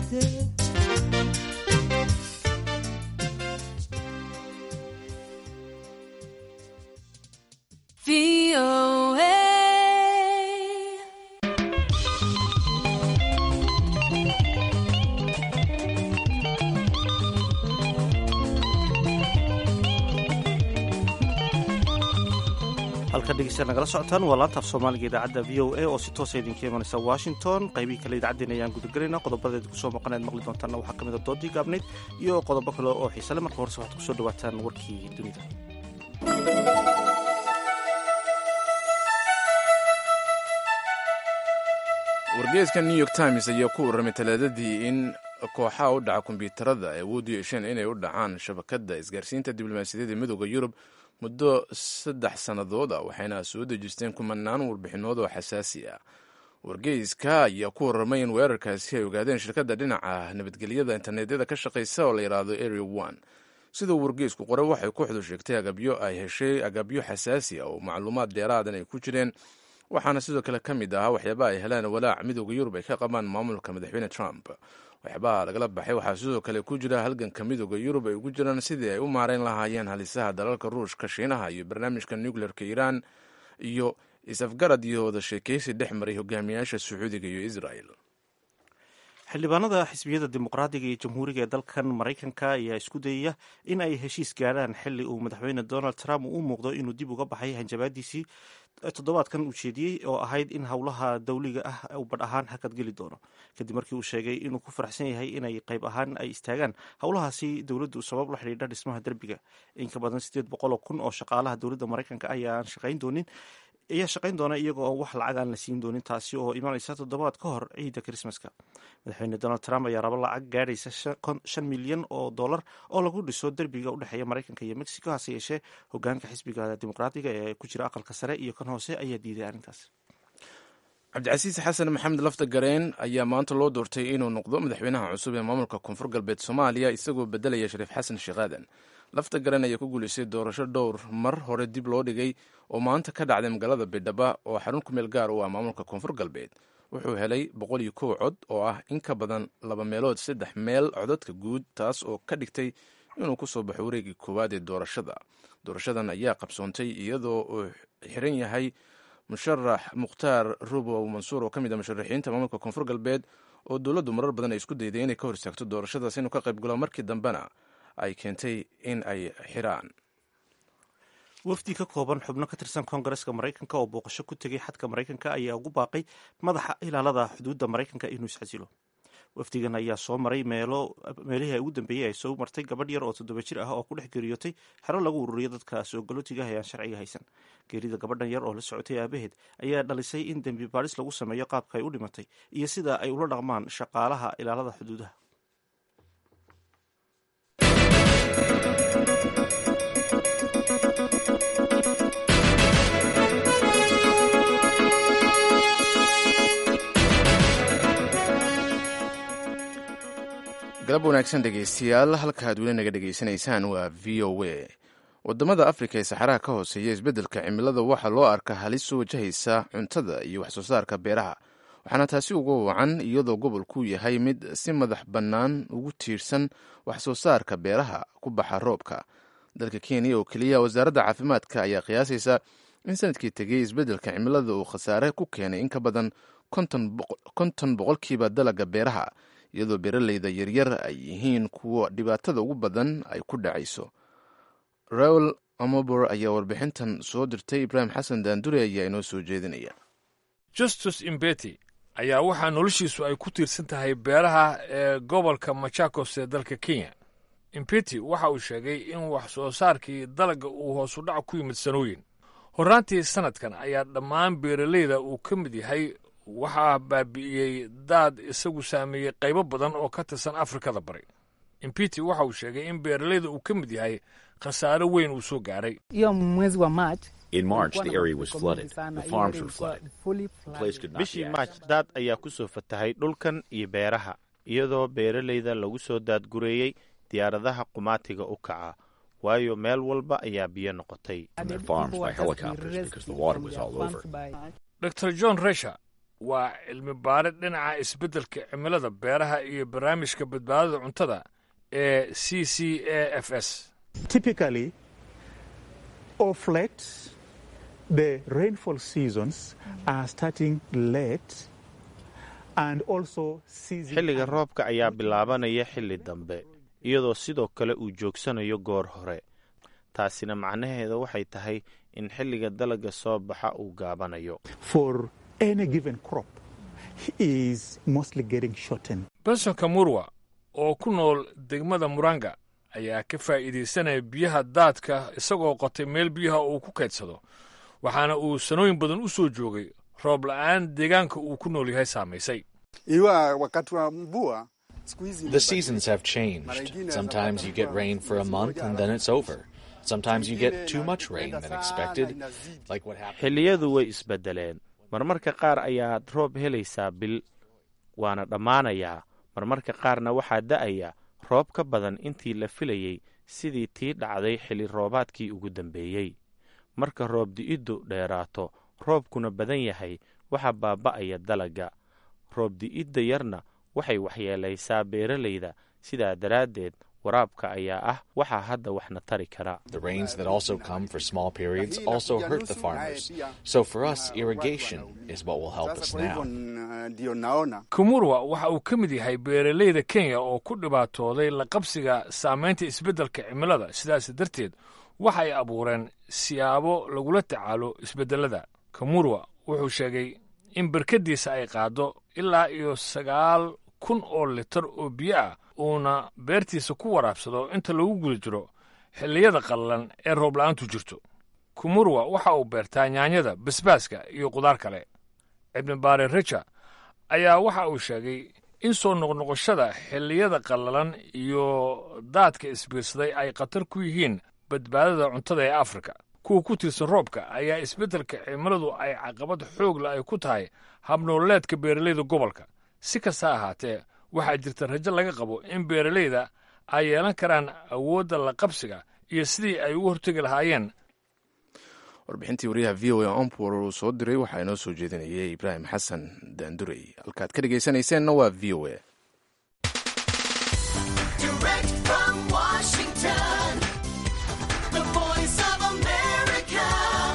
suerte. halka dhegeystayaal nagala socotaan waa laanta af soomaaliga idaacadda v o a oo si toosa idinka imanaysa washington qaybihii kale idaacaddeen ayaan gudagelaynaa qodobadeed kusoo maqanayd maqli doontaanna waxaa ka mid a doodii gaabnayd iyo qodobo kale oo xiisale marka horese waxaad kusoo dhawaataan warkii dunida wargeeska new york times ayaa ku warramay talaadadii in kooxaha u dhaca kombyuutarada ay awood u yeesheen inay u dhacaan shabakadda isgaarsiinta diblomaasiyadeed ee midooda yurub muddo saddex sannadood ah waxayna soo dejisteen kumanaan warbixinood oo xasaasi ah wargeyska ayaa ku warramay in weerarkaasi ay ogaadeen shirkadda dhinaca nabadgelyada internetyada ka shaqaysa oo la yidhaahdo area one siduu wargeysku qoray waxay kooxdu sheegtay agabyo ay heshay agabyo xasaasi ah oo macluumaad dheeraadan ay ku jireen waxaana sidoo kale ka mid ahaa waxyaabaha ay helaan walaac midooda yurub ay ka qabaan maamulka madaxweyne trump waxyaabaha lagala baxay waxaa sidoo kale ku jira halganka midooda yurub ay ugu jiraan sidii ay u maareyn lahaayeen halisaha dalalka ruushka shiinaha iyo barnaamijka nucleerka iiraan iyo is-afgarad iyo wada sheekaysi dhex maray hogaamiyaasha sacuudiga iyo israel xildhibaanada xisbiyada dimuqraadiga iyo jamhuuriga ee dalkan maraykanka ayaa isku dayaya in ay heshiis gaadhaan xili uu madaxweyne donald trump uu u muuqdo inuu dib uga baxay hanjabaadiisii toddobaadkan uu jeediyey oo ahayd in howlaha dawliga ah uu badh ahaan hakadgeli doono kadib markii uu sheegay inuu ku faraxsan yahay inay qayb ahaan ay istaagaan howlahaasi dowladdu sabab la xidhiidha dhismaha derbiga in ka badan sideed boqol oo kun oo shaqaalaha dowladda maraykanka ayaan shaqayn doonin ayaa shaqayn doona iyaga oo wax lacag aan la siin doonin taasi oo imanaysa toddobaad ka hor ciidda krismaska madaxweyne donald trump ayaa rabo lacag gaadhaysa shan milyan oo dollar oo lagu dhiso derbiga u dhexeeya maraykanka iyo mexico hase yeeshee hogaanka xisbiga dimuqraadiga ee ku jira aqalka sare iyo kan hoose ayaa diiday arrintaas cabdicasiis xasan maxamed lafta gareen ayaa maanta loo doortay inuu noqdo madaxweynaha cusub ee maamulka koonfur galbeed soomaaliya isagoo bedelaya shariif xasan sheekh aadan lafta garan ayaa ku guulaystay doorasho dhowr mar hore dib loo dhigay oo maanta ka dhacday magaalada baydhaba oo xarun ku meel gaar u ah maamulka koonfur galbeed wuxuu helay boqol iyo kow cod oo ah in ka badan laba meelood saddex meel codadka guud taas oo ka dhigtay inuu ku soo baxo wareegii koowaad ee doorashada doorashadan ayaa qabsoontay iyadoo uu xiran yahay musharax mukhtaar rubow mansuur oo ka mid ah musharaxiinta maamulka koonfur galbeed oo dowladdu marar badan ay isku dayday inay ka hor istaagto doorashadaas inuu ka qayb galo markii dambena ay keentay in ay xiraan wafdi ka kooban xubno ka tirsan koongareska maraykanka oo booqasho ku tegay xadka maraykanka ayaa ugu baaqay madaxa ilaalada xuduudda maraykanka inuu isxasilo wafdigan ayaa soo maray meelihii ay ugu dambeeyey ay soo martay gabadh yar oo toddoba jir ah oo ku dhex geeriyootay xero lagu ururiyo dadka soo galootiga ah ee aan sharciga haysan geerida gabadhan yar oo la socotay aabaheed ayaa dhalisay in dembi baadhis lagu sameeyo qaabka ay u dhimatay iyo sida ay ula dhaqmaan shaqaalaha ilaalada xuduudaha galab wanaagsan dhegaystayaal halkaad weli naga dhegaysanaysaan waa v o a wadamada afrika ee saxaraha ka hooseeya isbeddelka cimilada waxaa loo arkaa halis soo wajahaysa cuntada iyo wax soo saarka beeraha waxaana taasi uga wacan iyadoo gobolku yahay mid si madax bannaan ugu tiirsan wax soo saarka beeraha ku baxa roobka dalka kenya oo keliya wasaaradda caafimaadka ayaa qiyaasaysa in sanadkii tegey isbeddelka cimilada uu khasaare ku keenay in ka badan konton boqolkiiba dalaga beeraha iyadoo beeraleyda yaryar ay yihiin kuwa dhibaatada ugu badan ay ku dhacayso raul amobor ayaa warbixintan soo dirtay ibraahim xasan daandure ayaa inoo soo jeedinaya justus imbeti ayaa waxaa noloshiisu ay ku tiirsan tahay beeraha ee gobolka machakos ee dalka kenya imbeti waxa uu sheegay in wax soo saarkii dalagga uu hoosu dhac ku yimid sanooyin horraantii sannadkan ayaa dhammaan beeraleyda uu ka mid yahay waxaa baabi'iyey daad isagu saameeyey qaybo badan oo ka tirsan afrikada bari impiti waxa uu sheegay in beeraleyda uu ka mid yahay khasaare weyn uu soo gaaray bishii maaj daad ayaa ku soo fatahay dhulkan iyo beeraha iyadoo beeraleyda lagu soo daadgureeyey diyaaradaha qumaatiga u kaca waayo meel walba ayaa biyo noqotay dor john resher waa cilmi baare dhinaca isbeddelka cimilada beeraha iyo barnaamijka badbaadada cuntada ee c c a f s Typically, of late, the rainfall seasons are starting late and also season. xilliga roobka ayaa bilaabanaya xilli dambe iyadoo sidoo kale uu joogsanayo goor hore taasina macnaheeda waxay tahay in xilliga dalagga soo baxa uu gaabanayo for any given crop is mostly getting shortened. benson kamurwa oo ku nool degmada muranga ayaa ka faa'iidaysanaya biyaha daadka isagoo qotay meel biyaha uu ku kaydsado waxaana uu sanooyin badan u soo joogay roob la'aan deegaanka uu ku nool yahay saamaysay iwa wakati wa mvua siku hizi The seasons have changed. Sometimes you get rain for a month and then it's over. Sometimes you get too much rain than expected, like what happened. xilliyadu way isbeddeleen marmarka qaar ayaad roob helaysaa bil waana dhammaanayaa marmarka qaarna waxaa da'aya roob ka badan intii la filayey sidii tii dhacday xilli roobaadkii ugu dambeeyey marka roob di'iddu dheeraato roobkuna badan yahay waxaa baaba'aya dalagga roob di'idda yarna waxay waxyeelaysaa beeralayda sidaa daraaddeed waraabka ayaa ah waxaa hadda waxna tari kara The rains that also come for small periods also hurt the farmers. So for us, irrigation is what will help us kwa hivyo now. n- ndio naona kumurwa waxa uu ka mid yahay beeralayda kenya oo ku dhibaatooday la qabsiga saamaynta isbeddelka cimilada sidaas darteed waxa ay abuureen siyaabo lagula tacaalo isbeddelada kamurwa wuxuu sheegay in barkadiisa ay qaaddo ilaa iyo sagaal kun oo litar oo biyo ah uuna beertiisa ku waraabsado inta lagu guda jiro xilliyada qallalan ee roob la'aantu jirto kumurwa waxa uu beertaa yaanyada basbaaska iyo qudaar kale ibni baare reja ayaa waxa uu sheegay in soo noqnoqoshada xilliyada qallalan iyo daadka isbiirsaday ay khatar ku yihiin badbaadada cuntada ee afrika kuwa ku tiirsan roobka ayaa isbeddelka cimiladu ay caqabad xoogla ay ku tahay habnooleedka beeralayda gobolka si kasta ahaatee waxaa jirta rajo laga qabo in beeralayda ay yeelan karaan awoodda la qabsiga iyo sidii ay ugu hortegi lahaayeen warbixintii wariyaha v o a ompor uu soo diray waxaa inoo soo jeedinayay ibraahim xasan daandurey halkaad ka dhegaysanayseena waa v o a Direct from Washington, the voice of America,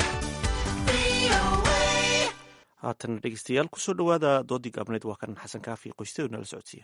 VOA. haatan dhegeystayaal kusoo dhowaada doodii gaabneed waa kan xasan kaafi qoysteedu nala socodsiiya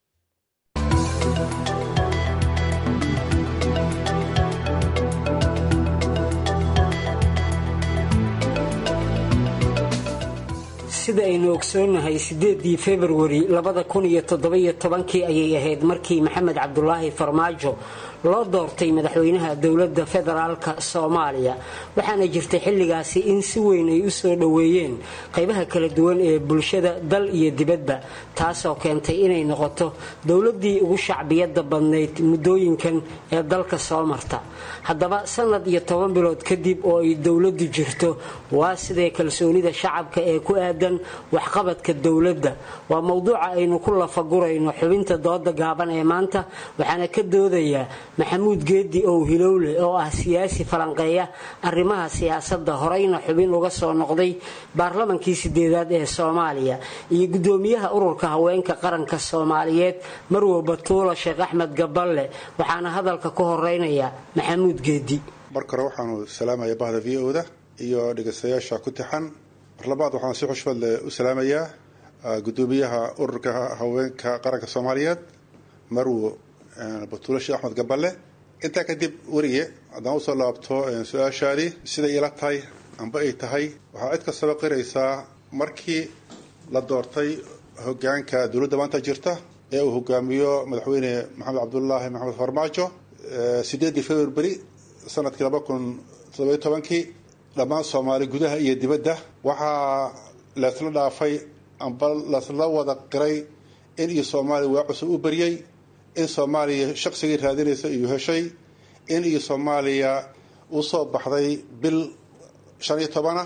sida aynu ogsoonnahay sideedii februari labada kun iyo toddobiyo tobankii ayay ahayd markii maxamed cabdulaahi farmaajo loo doortay madaxweynaha dowladda federaalka soomaaliya waxaana jirtay xilligaasi in si weyn ay u soo dhoweeyeen qaybaha kala duwan ee bulshada dal iyo dibadba taasoo keentay inay noqoto dowladdii ugu shacbiyadda badnayd muddooyinkan ee dalka soo marta haddaba sanad iyo toban bilood kadib oo ay dowladdu jirto waa sidee kalsoonida shacabka ee ku aadan waxqabadka dowladda waa mowduuca aynu ku lafagurayno xubinta dooda gaaban ee maanta waxaana ka doodaya maxamuud geedi ow hilowle oo ah siyaasi falanqeeya arrimaha siyaasadda horeyna xubin uga soo noqday baarlamankii sideedaad ee soomaaliya iyo gudoomiyaha ururka haweenka qaranka soomaaliyeed marwo batuulo sheekh axmed gaballe waxaana hadalka ku horeynaya maxamuud geedi marka hore waxaanu salaamaya bahda v o da iyo dhegeystayaasha ku tixan mar labaad waxaan si xushmad leh u salaamayaa gudoomiyaha ururka haweenka qaranka soomaaliyeed marwo batuulo sheekh axmed gaballe intaa kadib weriye haddaan usoo laabto su-aashaadii siday ila tahay amba ay tahay waxaa cid kastaba qiraysaa markii la doortay hogaanka dowladda maanta jirta ee uu hogaamiyo madaxweyne maxamed cabdulaahi maxamed farmaajo sideedii february sanadkii laba kun toddobiyo tobankii dhammaan soomaali gudaha iyo dibadda waxaa laysla dhaafay amba laysla wada qiray in iyo soomaaliya waa cusub u baryey in soomaaliya shaqsigii raadinaysa iyo heshay in iyo soomaaliya usoo baxday bil shan iyo tobana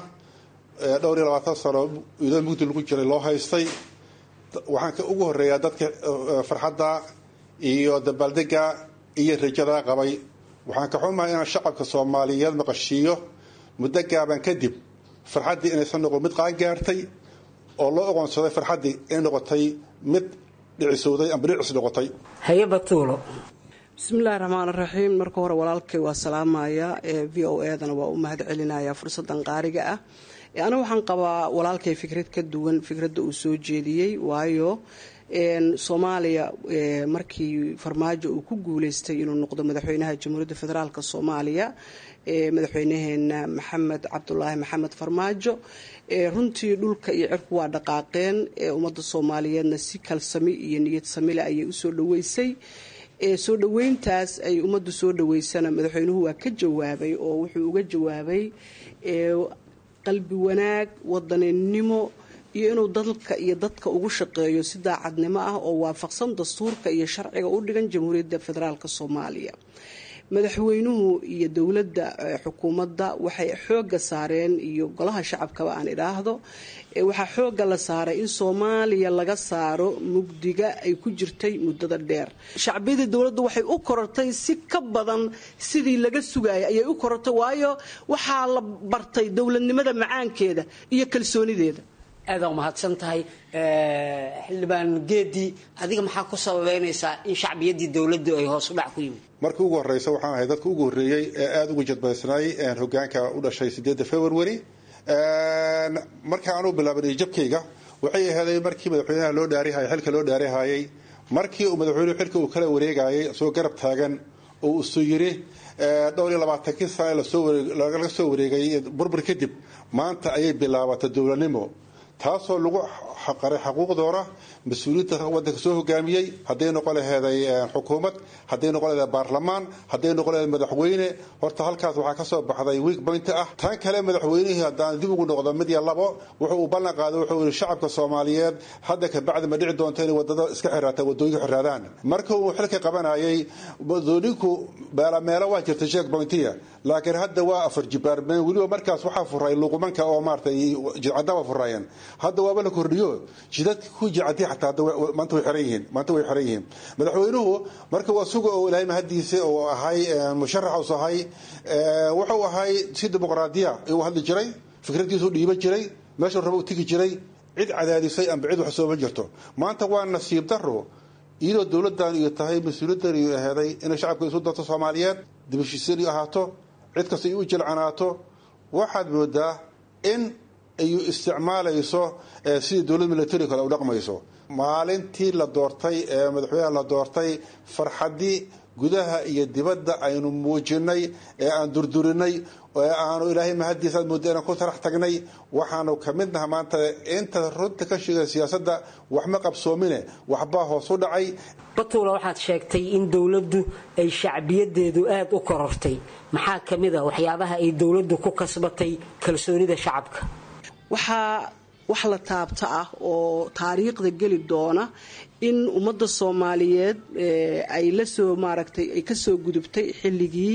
dhowr iyo labaatan sano iyadoo mugdi lagu jiray loo haystay waxaan ka ugu horeeyaa dadka farxadda iyo dabaaldega iyo rajada qabay waxaan ka xumahay inaan shacabka soomaaliyeed maqashiiyo muddo gaaban kadib farxaddii inaysan noqon mid qaan gaartay oo loo oqoonsaday farxaddii inay noqotay mid dhicisowday amba dhicis noqotay hayaba tuulo bismillahi raxmaan raxiim marka hore walaalkay waa salaamaya ee v o edana waa u mahad celinaya fursadan qaariga ah aniga waxaan qabaa walaalkay fikrad ka duwan fikradda uu soo jeediyey waayo soomaaliya markii farmaajo uu ku guuleystay inuu noqdo madaxweynaha jamhuuriyadda federaalk soomaaliya madaxweynaheena maxamed cabdulaahi maxamed farmaajo runtii dhulka iyo cirku waa dhaqaaqeen ummadda soomaaliyeedna si kalsami iyo niyad samile ayay usoo dhaweysay soo dhaweyntaas ay ummaddu soo dhaweysana madaxweynuhu waa ka jawaabay oo wuxuu uga jawaabay qalbi wanaag wadaninimo iyo inuu dalka iyo dadka ugu shaqeeyo si daacadnimo ah oo waafaqsan dastuurka iyo sharciga u dhigan jamhuuriyadda federaalk soomaaliya madaxweynuhu iyo dowladda xukuumadda waxay xooga saareen iyo golaha shacabkaba aan idhaahdo waxaa xooga la saaray in soomaaliya laga saaro mugdiga ay ku jirtay muddada dheer shacbiyadii dowladdu waxay u korortay si ka badan sidii laga sugayay ayay u korortay waayo waxaa la bartay dowladnimada macaankeeda iyo kalsoonideeda aada umahadsan tahay xildhibaan geedi adiga maxaa ku sababeynaysaa in shacbiyaddii dowladdu ay hoos u dhac ku yimid markii ugu horeysa waxaan ahay dadka ugu horreeyey ee aada ugu jadbaysnay hogaanka u dhashay sideedda february marka aanu bilaabanay jabkayga waxay aheeday markii madaxweynaha loo dhaarihayay xilka loo dhaarihayay markii uu madaxweynuhu xilka uu kala wareegayay isagoo garab taagan oo isu yiri dhowr iyo labaatankii sane laga soo wareegay burbur kadib maanta ayay bilaabatay dowladnimo taasoo lagu qaray xaquuqdoona mas-uuliyiinta wadanka soo hogaamiyey hadday noqon laheeday xukuumad hadday noqon laheeday baarlamaan hadday noqon laheeday madaxweyne horta halkaas waxaa ka soo baxday week point ah tan kale madaxweynihii haddaan dib ugu noqdo mid iyo labo wuxuu uu ballan qaaday wuxuu yihi shacabka soomaaliyeed hadda kabacdi ma dhici doonto inay wadada iska xiraataan wadooyinka xiraadaan marka uu xilka qabanayay wadooyinku meelo waa jirta sheek pointiya laakiin hadda waa afar jibaarmeen weliba markaas waxaa furay luqumanka oo maaratay jidcadaba furayeen hadda waaba la kordhiyo jidadka ku jicadi xataa maanta way xiran yihiin maanta way xiran yihiin madaxweynuhu marka waa suga oo ilaahay mahadiisa oo ahay musharax us ahay wuxuu ahay si dimuqraadiya ayuu hadli jiray fikradiisu dhiiban jiray meeshuu raba u tegi jiray cid cadaadisay amba cid wax sooma jirto maanta waa nasiib daro iyadoo dowladan iyo tahay mas-uuliyaddan iyo aheeday inay shacabka isu darto soomaaliyeed dibashiiseen iyo ahaato cid kasta ay u jilcanaato waxaad moodaa in ay isticmaalayso sidii dowlad military kale u dhaqmayso maalintii la doortay ee madaxweynaha la doortay farxadii gudaha iyo dibadda aynu muujinay ee aan durdurinay ee aanu ilaahay mahadiisa aad mooda inaan ku tarax tagnay waxaanu ka mid naha maanta inta runta ka sheegay siyaasadda waxma qabsoomine waxbaa hoos u dhacay batuula waxaad sheegtay in dowladdu ay shacbiyadeedu aada u korortay maxaa ka mid a waxyaabaha ay dowladdu ku kasbatay kalsoonida shacabka waxaa wax la taabta ah oo taariikhda geli doona in ummadda soomaaliyeed ay lasoo maaragtay ay kasoo gudubtay xilligii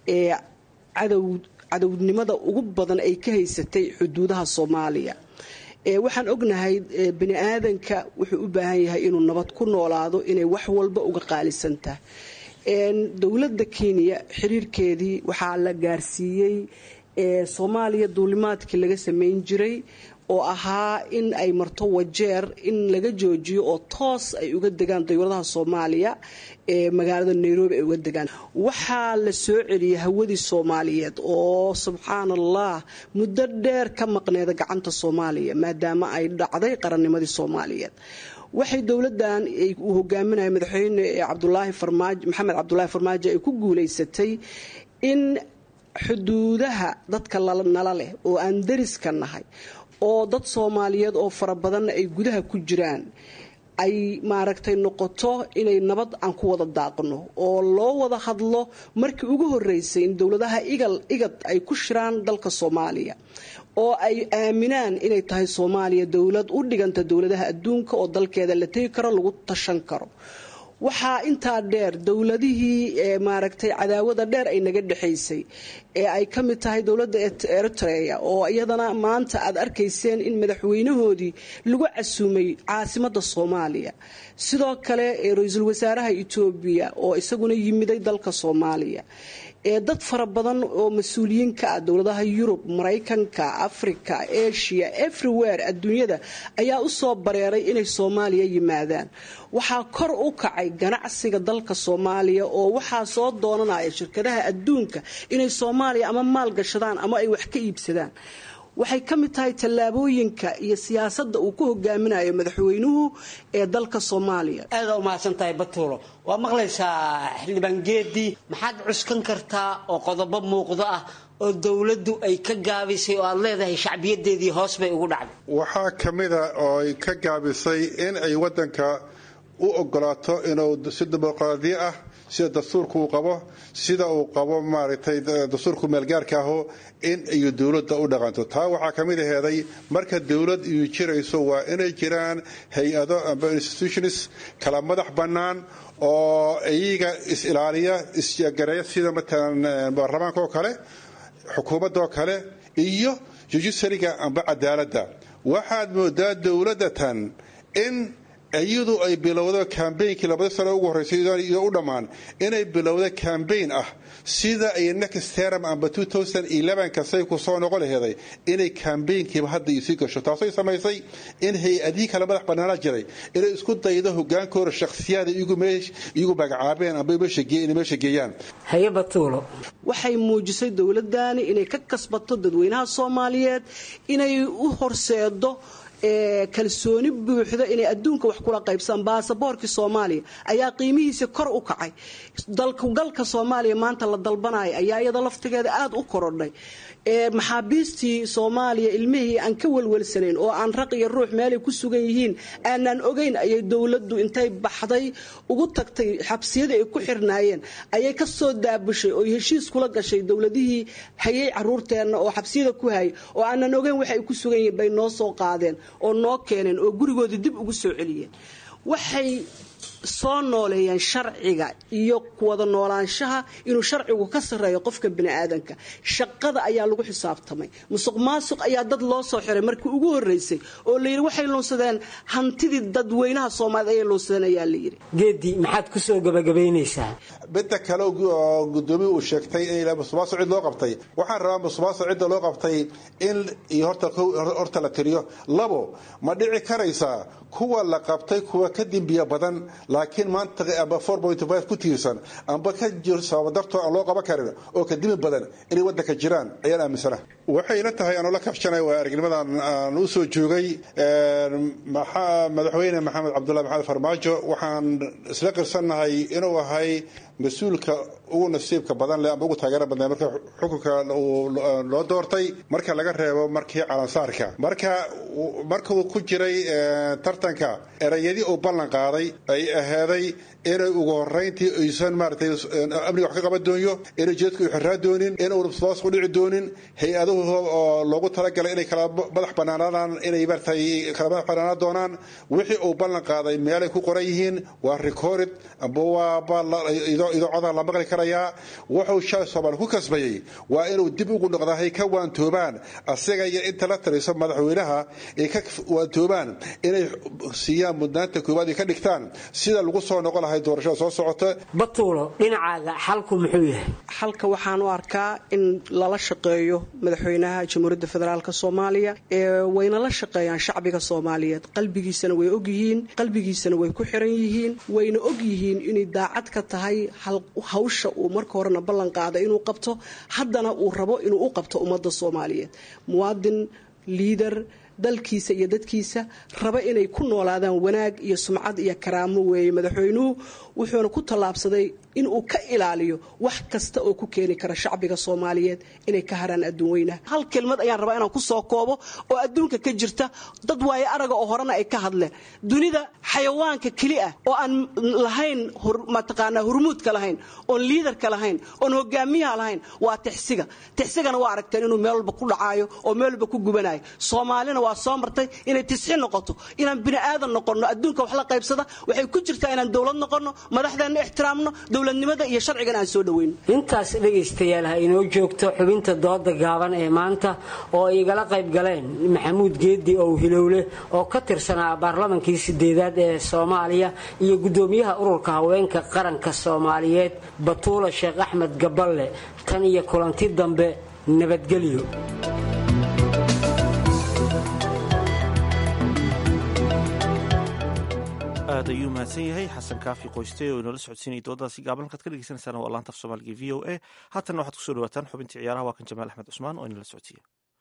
cadow cadownimada ugu badan ay ka haysatay xuduudaha soomaaliya waxaan ognahay bani aadanka wuxuu u baahan yahay inuu nabad ku noolaado inay wax walba uga qaalisantahay dowladda kenya xiriirkeedii waxaa la gaarsiiyey soomaaliya duulimaadkii laga sameyn jiray oo ahaa in ay marto wajeer in laga joojiyo oo toos ay uga degaan dawladaha soomaaliya ee magaalada nairobi ay uga degaan waxaa la soo celiyay hawadii soomaaliyeed oo subxaan allah muddo dheer ka maqneeda gacanta soomaaliya maadaama ay dhacday qarannimadii soomaaliyeed waxay dowladan uu hogaaminaya madaxweyne cabdulaahi farmaajo maxamed cabdulaahi farmaajo ay ku guuleysatay in xuduudaha dadka nala leh oo aan dariska nahay oo dad soomaaliyeed oo fara badanna ay gudaha ku jiraan ay maaragtay noqoto inay nabad aan ku wada daaqno oo loo wada hadlo markii ugu horeysay in dowladaha igal igad ay ku shiraan dalka soomaaliya oo ay aaminaan inay tahay soomaaliya dowlad u dhiganta dowladaha adduunka oo dalkeeda la tegi karo lagu tashan karo waxaa intaa dheer dowladihii maaragtay cadaawada dheer ay naga dhexaysay ee ay ka mid tahay dowladda eritrea oo iyadana maanta aad arkayseen in madaxweynahoodii lagu casuumay caasimadda soomaaliya sidoo kale ra-iisul wasaaraha etoobiya oo isaguna yimiday dalka soomaaliya ee dad fara badan oo mas-uuliyiin ka ah dowladaha yurub maraykanka africa asia everywhere adduunyada ayaa u soo bareeray inay soomaaliya yimaadaan waxaa kor u kacay ganacsiga dalka soomaaliya oo waxaa soo doonanaya shirkadaha adduunka inay soomaaliya ama maal gashadaan ama ay wax ka iibsadaan waxay ka mid tahay tallaabooyinka iyo siyaasadda uu ku hogaaminayo madaxweynuhu ee dalka soomaaliya aada u mahadsan tahay batuulo waa maqlaysaa xildhibaan geedii maxaad cuskan kartaa oo qodobo muuqdo ah oo dowladdu ay ka gaabisay oo aad leedahay shacbiyadeedii hoos bay ugu dhacday waxaa ka mida oo ay ka gaabisay in ay waddanka u ogolaato inuu si dimuqraadiya ah sida dastuurka uu qabo sida uu qabo maaragtay dastuurku meelgaarka aho in iyo dowladda u dhaqanto taa waxaa ka mid aheeday marka dowlad iyu jirayso waa inay jiraan hay-ado amba institutions kala madax bannaan oo iyaga is-ilaaliya isgareeya sida matalan baarlamaanka oo kale xukuumadda oo kale iyo judiciaryga amba cadaaladda waxaad moodaa dowladda tan in iyadu ay bilowdo cambainkii labada sano ugu horreysay iyo u dhammaan inay bilowdo cambaign ah sida ay next term amba kasay ku soo noqon laheeday inay cambaynkiiba hadda isii gasho taasay samaysay in hay-adihii kale madax bannaanaa jiray inay isku daydo hogaankooda shakhsiyaada iyagu magacaabeen amba inay meesha geeyaan haye batuulo waxay muujisay dowladani inay ka kasbato dadweynaha soomaaliyeed inay u horseedo kalsooni buuxda inay adduunka wax kula qaybsadaan baasaboorkii soomaaliya ayaa qiimihiisa kor u kacay dalkugalka soomaaliya maanta la dalbanaya ayaa iyada laftigeeda aada u korodhay maxaabiistii soomaaliya ilmihii aan ka welwelsanayn oo aan raq iyo ruux meelay ku sugan yihiin aanaan ogeyn ayay dowladdu intay baxday ugu tagtay xabsiyadii ay ku xirnaayeen ayay ka soo daabushay oo heshiis kula gashay dowladihii hayay caruurteenna oo xabsiyada ku hayay oo aanan ogeyn waxa ay ku sugan yihiin bay noo soo qaadeen oo noo keeneen oo gurigoodii dib ugu soo celiyeen waxay soo nooleeyeen sharciga iyo wada noolaanshaha inuu sharcigu ka sarreeyo qofka biniaadanka shaqada ayaa lagu xisaabtamay musuq maasuq ayaa dad loo soo xiray markii ugu horeysay oo layidhi waxay luunsadeen hantidii dadweynaha soomaaliyed ayay luunsadeen ayaa layidhi geedi maxaad ku soo gabagabaynaysaa midda kale oo gudoomiya uu sheegtay in musuqmaasuq cid loo qabtay waxaan rabaa musuqmaasuq cidda loo qabtay in iyo horta la tiriyo labo ma dhici karaysaa kuwa la qabtay kuwa ka dembiya badan laakiin maanta amba ku tiirsan amba ka jiro sababa dartoo aan loo qaban karin oo ka dimi badan inay waddanka jiraan ayaan aaminsana waxay ila tahay anoo la kabshanay waa aragnimadan aan u soo joogay madaxweyne maxamed cabdullahi maxamed farmaajo waxaan isla qirsannahay inuu ahay mas-uulka ugu nasiibka badan leh amba ugu taageera badnay marka xukunka loo doortay marka laga reebo markii calansaarka marka markuu ku jiray tartanka erayadii uu ballan qaaday ay aheeday inay ugu horeyntii aysan maaratay amniga wax ka qaban doonyo inay jeedku u xiraa doonin inuu nabsbaas ku dhici doonin hay-aduhu oo loogu talagalay inay kala madax banaanaadaan inay maaratay kala madax banaanaan doonaan wixii uu ballan qaaday meelay ku qoran yihiin waa recorded amba waa idoo codaa la maqli karayaa wuxuu shalay soomaali ku kasbayey waa inuu dib ugu noqdahay ka waantoobaan asaga iyo inta la taliso madaxweynaha ay ka waantoobaan inay siiyaan mudnaanta koowaad ay ka dhigtaan sida lagu soo noqon lahay doorashada soo socota batuulo dhinacaaga xalku muxuu yahay xalka waxaan u arkaa in lala shaqeeyo madaxweynaha jamhuuriyadda federaalk soomaaliya ee wayna la shaqeeyaan shacbiga soomaaliyeed qalbigiisana way ogyihiin qalbigiisana way ku xiran yihiin wayna ogyihiin inay daacad ka tahay hawsha uu marka horena ballan qaaday inuu qabto haddana uu rabo inuu u qabto ummadda soomaaliyeed muwaadin liidar dalkiisa iyo dadkiisa raba inay ku noolaadaan wanaag iyo sumcad iyo karaamo weeye madaxweynuhu wuxuuna ku tallaabsaday inuu ka ilaaliyo wax kasta oo ku keeni kara shacbiga soomaaliyeed inay ka haraan adduun weynaha hal kelmad ayaan rabaa inaan ku soo koobo oo adduunka ka jirta dad waaye araga oo horena ay ka hadleen dunida xayawaanka keli ah oo aan lahayn mataqaanaa hurmuudka lahayn oon liidarka lahayn oon hogaamiyaha lahayn waa tixsiga tixsigana waa aragteen inuu meel walba ku dhacaayo oo meel walba ku gubanayo soomaalina waa soo martay inay tisxi noqoto inaan bini aadan noqonno adduunka wax la qaybsada waxay ku jirtaa inaan dowlad noqonno madaxdeenna ixtiraamno dowladnimada iyo sharcigana aan soo dhoweyno intaas dhegaystayaal ha inoo joogto xubinta dooda gaaban ee maanta oo ay igala qayb galeen maxamuud geedi ow hilowle oo ka tirsanaa baarlamankii sideedaad ee soomaaliya iyo gudoomiyaha ururka haweenka qaranka soomaaliyeed batuula sheekh axmed gaballe tan iyo kulanti dambe nabadgelyo aad ayuu mahadsan yahay xasan kaafi qoyste oo inoola socodsiinaya dooddaasi gaaban halkaad ka dhegeysaneysaan waa laanta af soomaaliga v o a haatanna waxaad kusoo dhawaataan xubintii ciyaaraha waa kan jamaal axmed cusmaan oo inala socodsiiya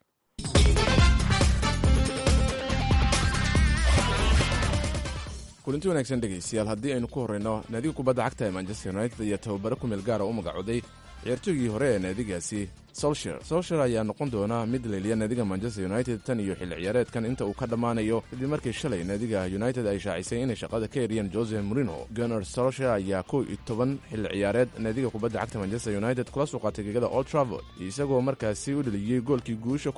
kulanti wanaagsan dhegaystayaal haddii aynu ku horreyno naadiga kubadda cagta ee manchester united ayaa tababare ku meel gaara u magacooday ciyaartooygii hore ee naadigaasi solsher solsher ayaa noqon doona mid leliya naadiga manchester united tan iyo xilli ciyaareedkan inta uu ka dhammaanayo kadib markii shalay naadiga united ay shaacisay inay shaqada ka eriyeen jose morino gunnar solsher ayaa kow iyo toban xilli ciyaareed naadiga kubadda cagta manchester united kula soo qaatay gegada old travord isagoo markaasi u dheliyey goolkii guusha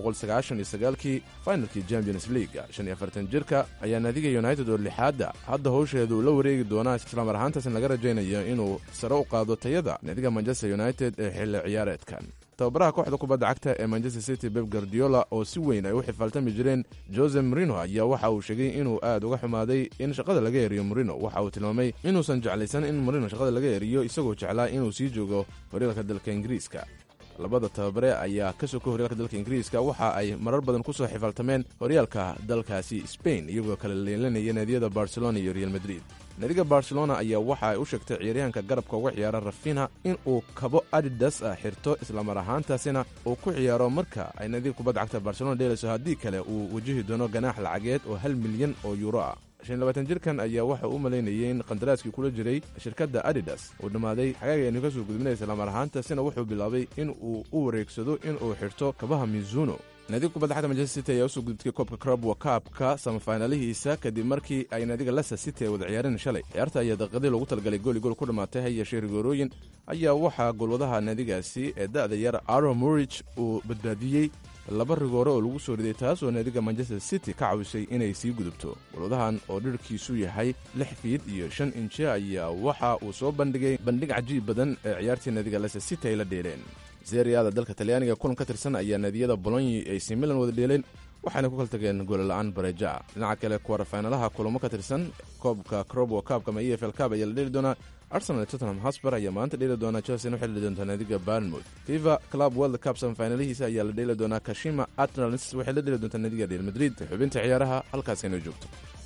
kii finalkii champions league shan iyo afartan jirka ayaa naadiga united oo lixaadda hadda howsheeda uu la wareegi doonaa islamar ahaantaasna laga rajaynayo inuu sare u qaado tayada naadiga manchester united ee xilli ciyaareedkan tababaraha kooxda kubadda cagta ee manchester city beb guardiola oo si weyn ay u xifaaltami jireen jose morino ayaa waxa uu sheegay inuu aad uga xumaaday in shaqada laga eriyo morino waxa uu tilmaamay inuusan jeclaysan in morino shaqada laga eriyo isagoo jeclaa inuu sii joogo horyaalka dalka ingiriiska labada tababare ayaa ka soka horyaalka dalka ingiriiska waxa ay marar badan ku soo xifaaltameen horyaalka dalkaasi spain iyagoo kala leelanaya naadiyada barcelona iyo real madrid naadiga barcelona ayaa waxa ay u sheegtay ciyaaryahanka garabka uga ciyaara rafina in uu kabo adidas ah xirto islamar ahaantaasina uu ku ciyaaro marka ay naadiga kubadda cagta barcelona dheelayso haddii kale uu wajahi doono ganaax lacageed oo hal milyan oo yuuro ah jirkan ayaa waxa u malaynayay in qandaraaskii kula jiray shirkadda adidas uu dhammaaday xagaaga aynu ka soo gudbinay islamar ahaantaasina wuxuu bilaabay in uu u wareegsado in uu xirto kabaha mizuno naadiga kubadda cagta manchester city ayaa usoo gudubtay koobka crabwa kaabka samafaynalihiisa kadib markii ay naadiga leicester city ay wada ciyaareen shalay ciyaarta ayaa daqiiqadii loogu talagalay gooli gool ku dhammaatay hayeeshee rigoorooyin ayaa waxaa golwadaha naadigaasi ee da'da yar aro murich uu badbaadiyey laba rigoore oo lagu soo riday taasoo naadiga manchester city ka cawisay inay sii gudubto golwadahan oo dhirkiisu yahay lix fiid iyo shan inji ayaa waxa uu soo bandhigay bandhig cajiib badan ee ciyaartii naadiga leicester city ay la dheeleen seriada dalka talyaaniga kulan ka tirsan ayaa naadiyada bolonyi ay si milan wada dheeleen waxayna ku kala tageen goolala'aan bareja dhinaca kale kuwarafaynalaha kulamo ka tirsan koobka crobo kaabka ama e f l kaab ayaa la dheeli doonaa arsenal tottenham hosber ayaa maanta dheeli doonaa chelsea waxay dheeli doontaa naadiga barnmouth fifa club world cup samafinalihiisa ayaa la dheeli doonaa kashima atrans waxay la dheeli doontaa naadiga real madrid xubinta ciyaaraha halkaas inoo joogto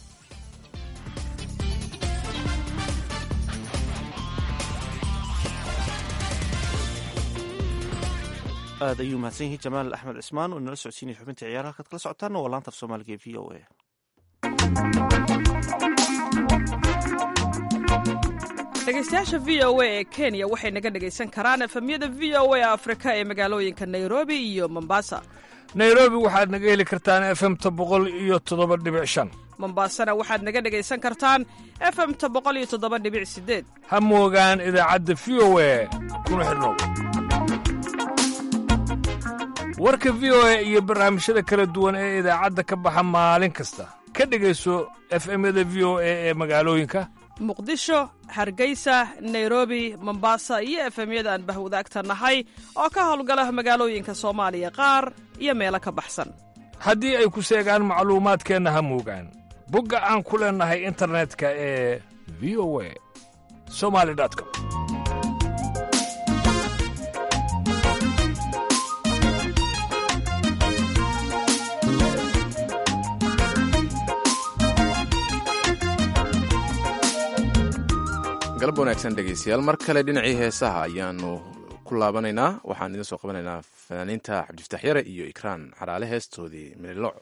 aad ayuu mahadsan yahay jamaal axmed cismaan oo inala socodsiinaya xubinta ciyaaraha halkaad kala socotaana waa laanta af soomaaliga ee v o a dhegeystayaasha v o a ee kenya waxay naga dhegaysan karaan efemyada v o a afrika ee magaalooyinka nairobi iyo mombasa nairobi waxaad naga heli kartaan efemta boqol iyo toddoba dhibic shan mombasana waxaad naga dhegaysan kartaan efemta boqol iyo toddoba dhibic sideed ha moogaan idaacadda v o a kuna xidhnow warka v o a iyo barnaamijyada kala duwan ee idaacadda ka baxa maalin kasta ka dhegayso efemyada v o a ee magaalooyinka muqdisho hargeysa nairobi mombasa iyo efemyada aan bahwadaagta nahay oo ka howlgala magaalooyinka soomaaliya qaar iyo meelo ka baxsan haddii ay ku seegaan macluumaadkeenna ha moogaan bogga aan ku leennahay internetka ee v o a somali com galab wanaagsan dhegaystayaal mar kale dhinacii heesaha ayaanu ku laabanaynaa waxaan idin soo qabanaynaa fanaaniinta cabdifataax yare iyo ikraan xaraale heestoodii mililooc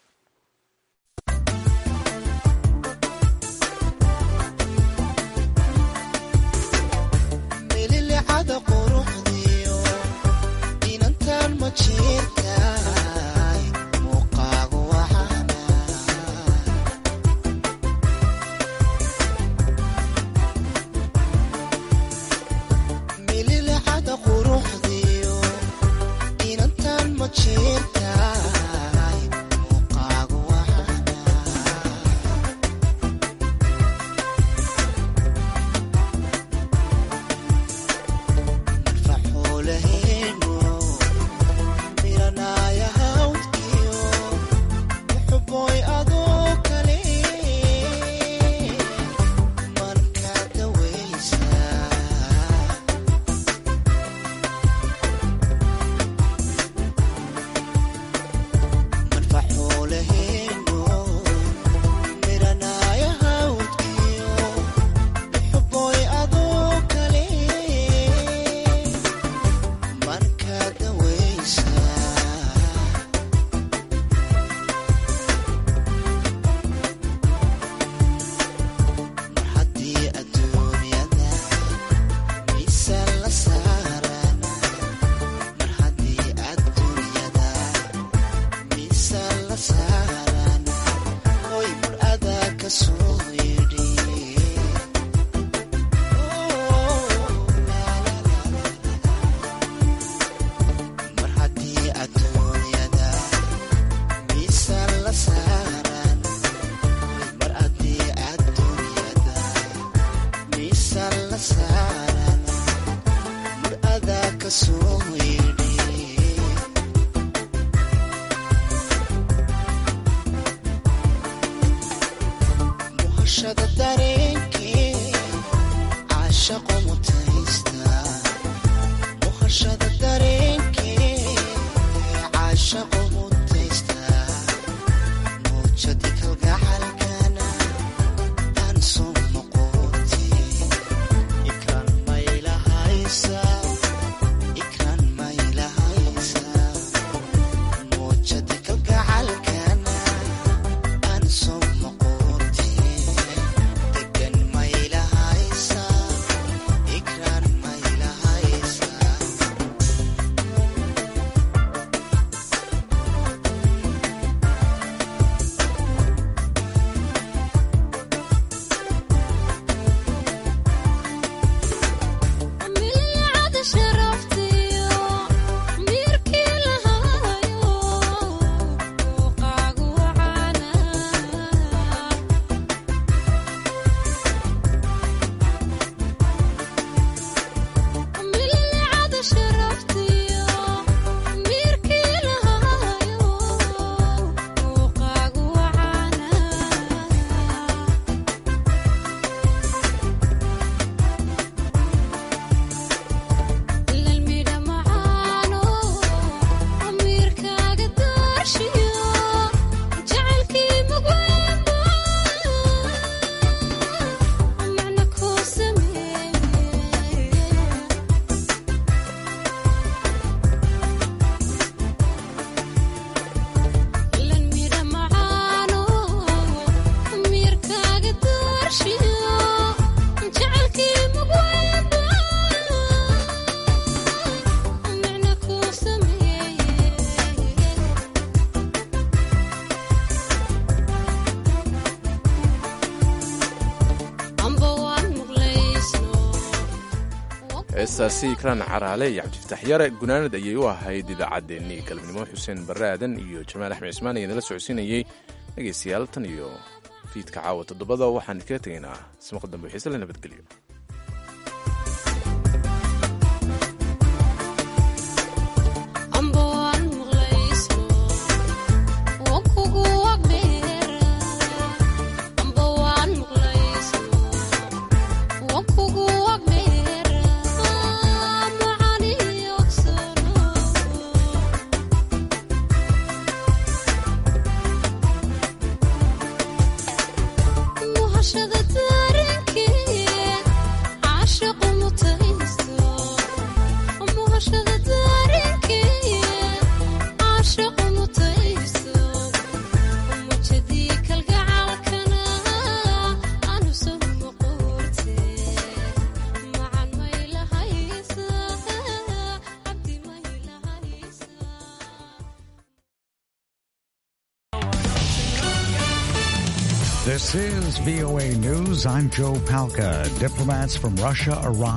mililicada quruxdiyo inantan ma jirtaay muuqaagu waxaana mililicada quruxdiyo inantan ma jirtaay muuqaagu waxaana la saarana mar adaa ka soo yidhi muhashada dareenkee caashaqo mutaysta muhashada dareenkee caashaqo mutaysta muujadi kalgacalkana aan soo noqote ikraan maylahaysa ikraan maylahaysa muujadi kalgacalkana aan soo noqote degan maylahaysa ikraan maylahaysa milcada sharaftiyo miirkii lahaayo muuqaagu wacaana milcada sharaftiyo miirkii lahaayo muuqaagu wacaana lalmidha macaano amiirkaaga daarshiyo jacaylkii mugweynba macna kuu sameeye lalmidha macaano amiirkaaga daarshiyo jacaylkii mugweynba macna kuu sameeye amba waan muglaysno heestaasi ikraan caraale iyo cabdifataax yare gunaanad ayay u ahayd idaacaddeenii galabnimo xuseen barre aadan iyo jamaal axmed cismaan ayaa nala socodsiinayey dhegaystayaal tan iyo fiidka caawa toddobada waxaan kaga tegaynaa ismaqa dambe xiise la nabadgelyo amba waan muglaysno waan kugu wagdheera amba waan muglaysno waan kugu wagdheera macani ogsano muhashada daarenkee caashaqu mutaysto muhashada daarenkee caashaqu mutaysto mujadii kalgacalkana aanu soo noqorte macan maylahaysa cabdi maylahaysa This is VOA News. I'm Joe Palca. Diplomats from Russia arrived.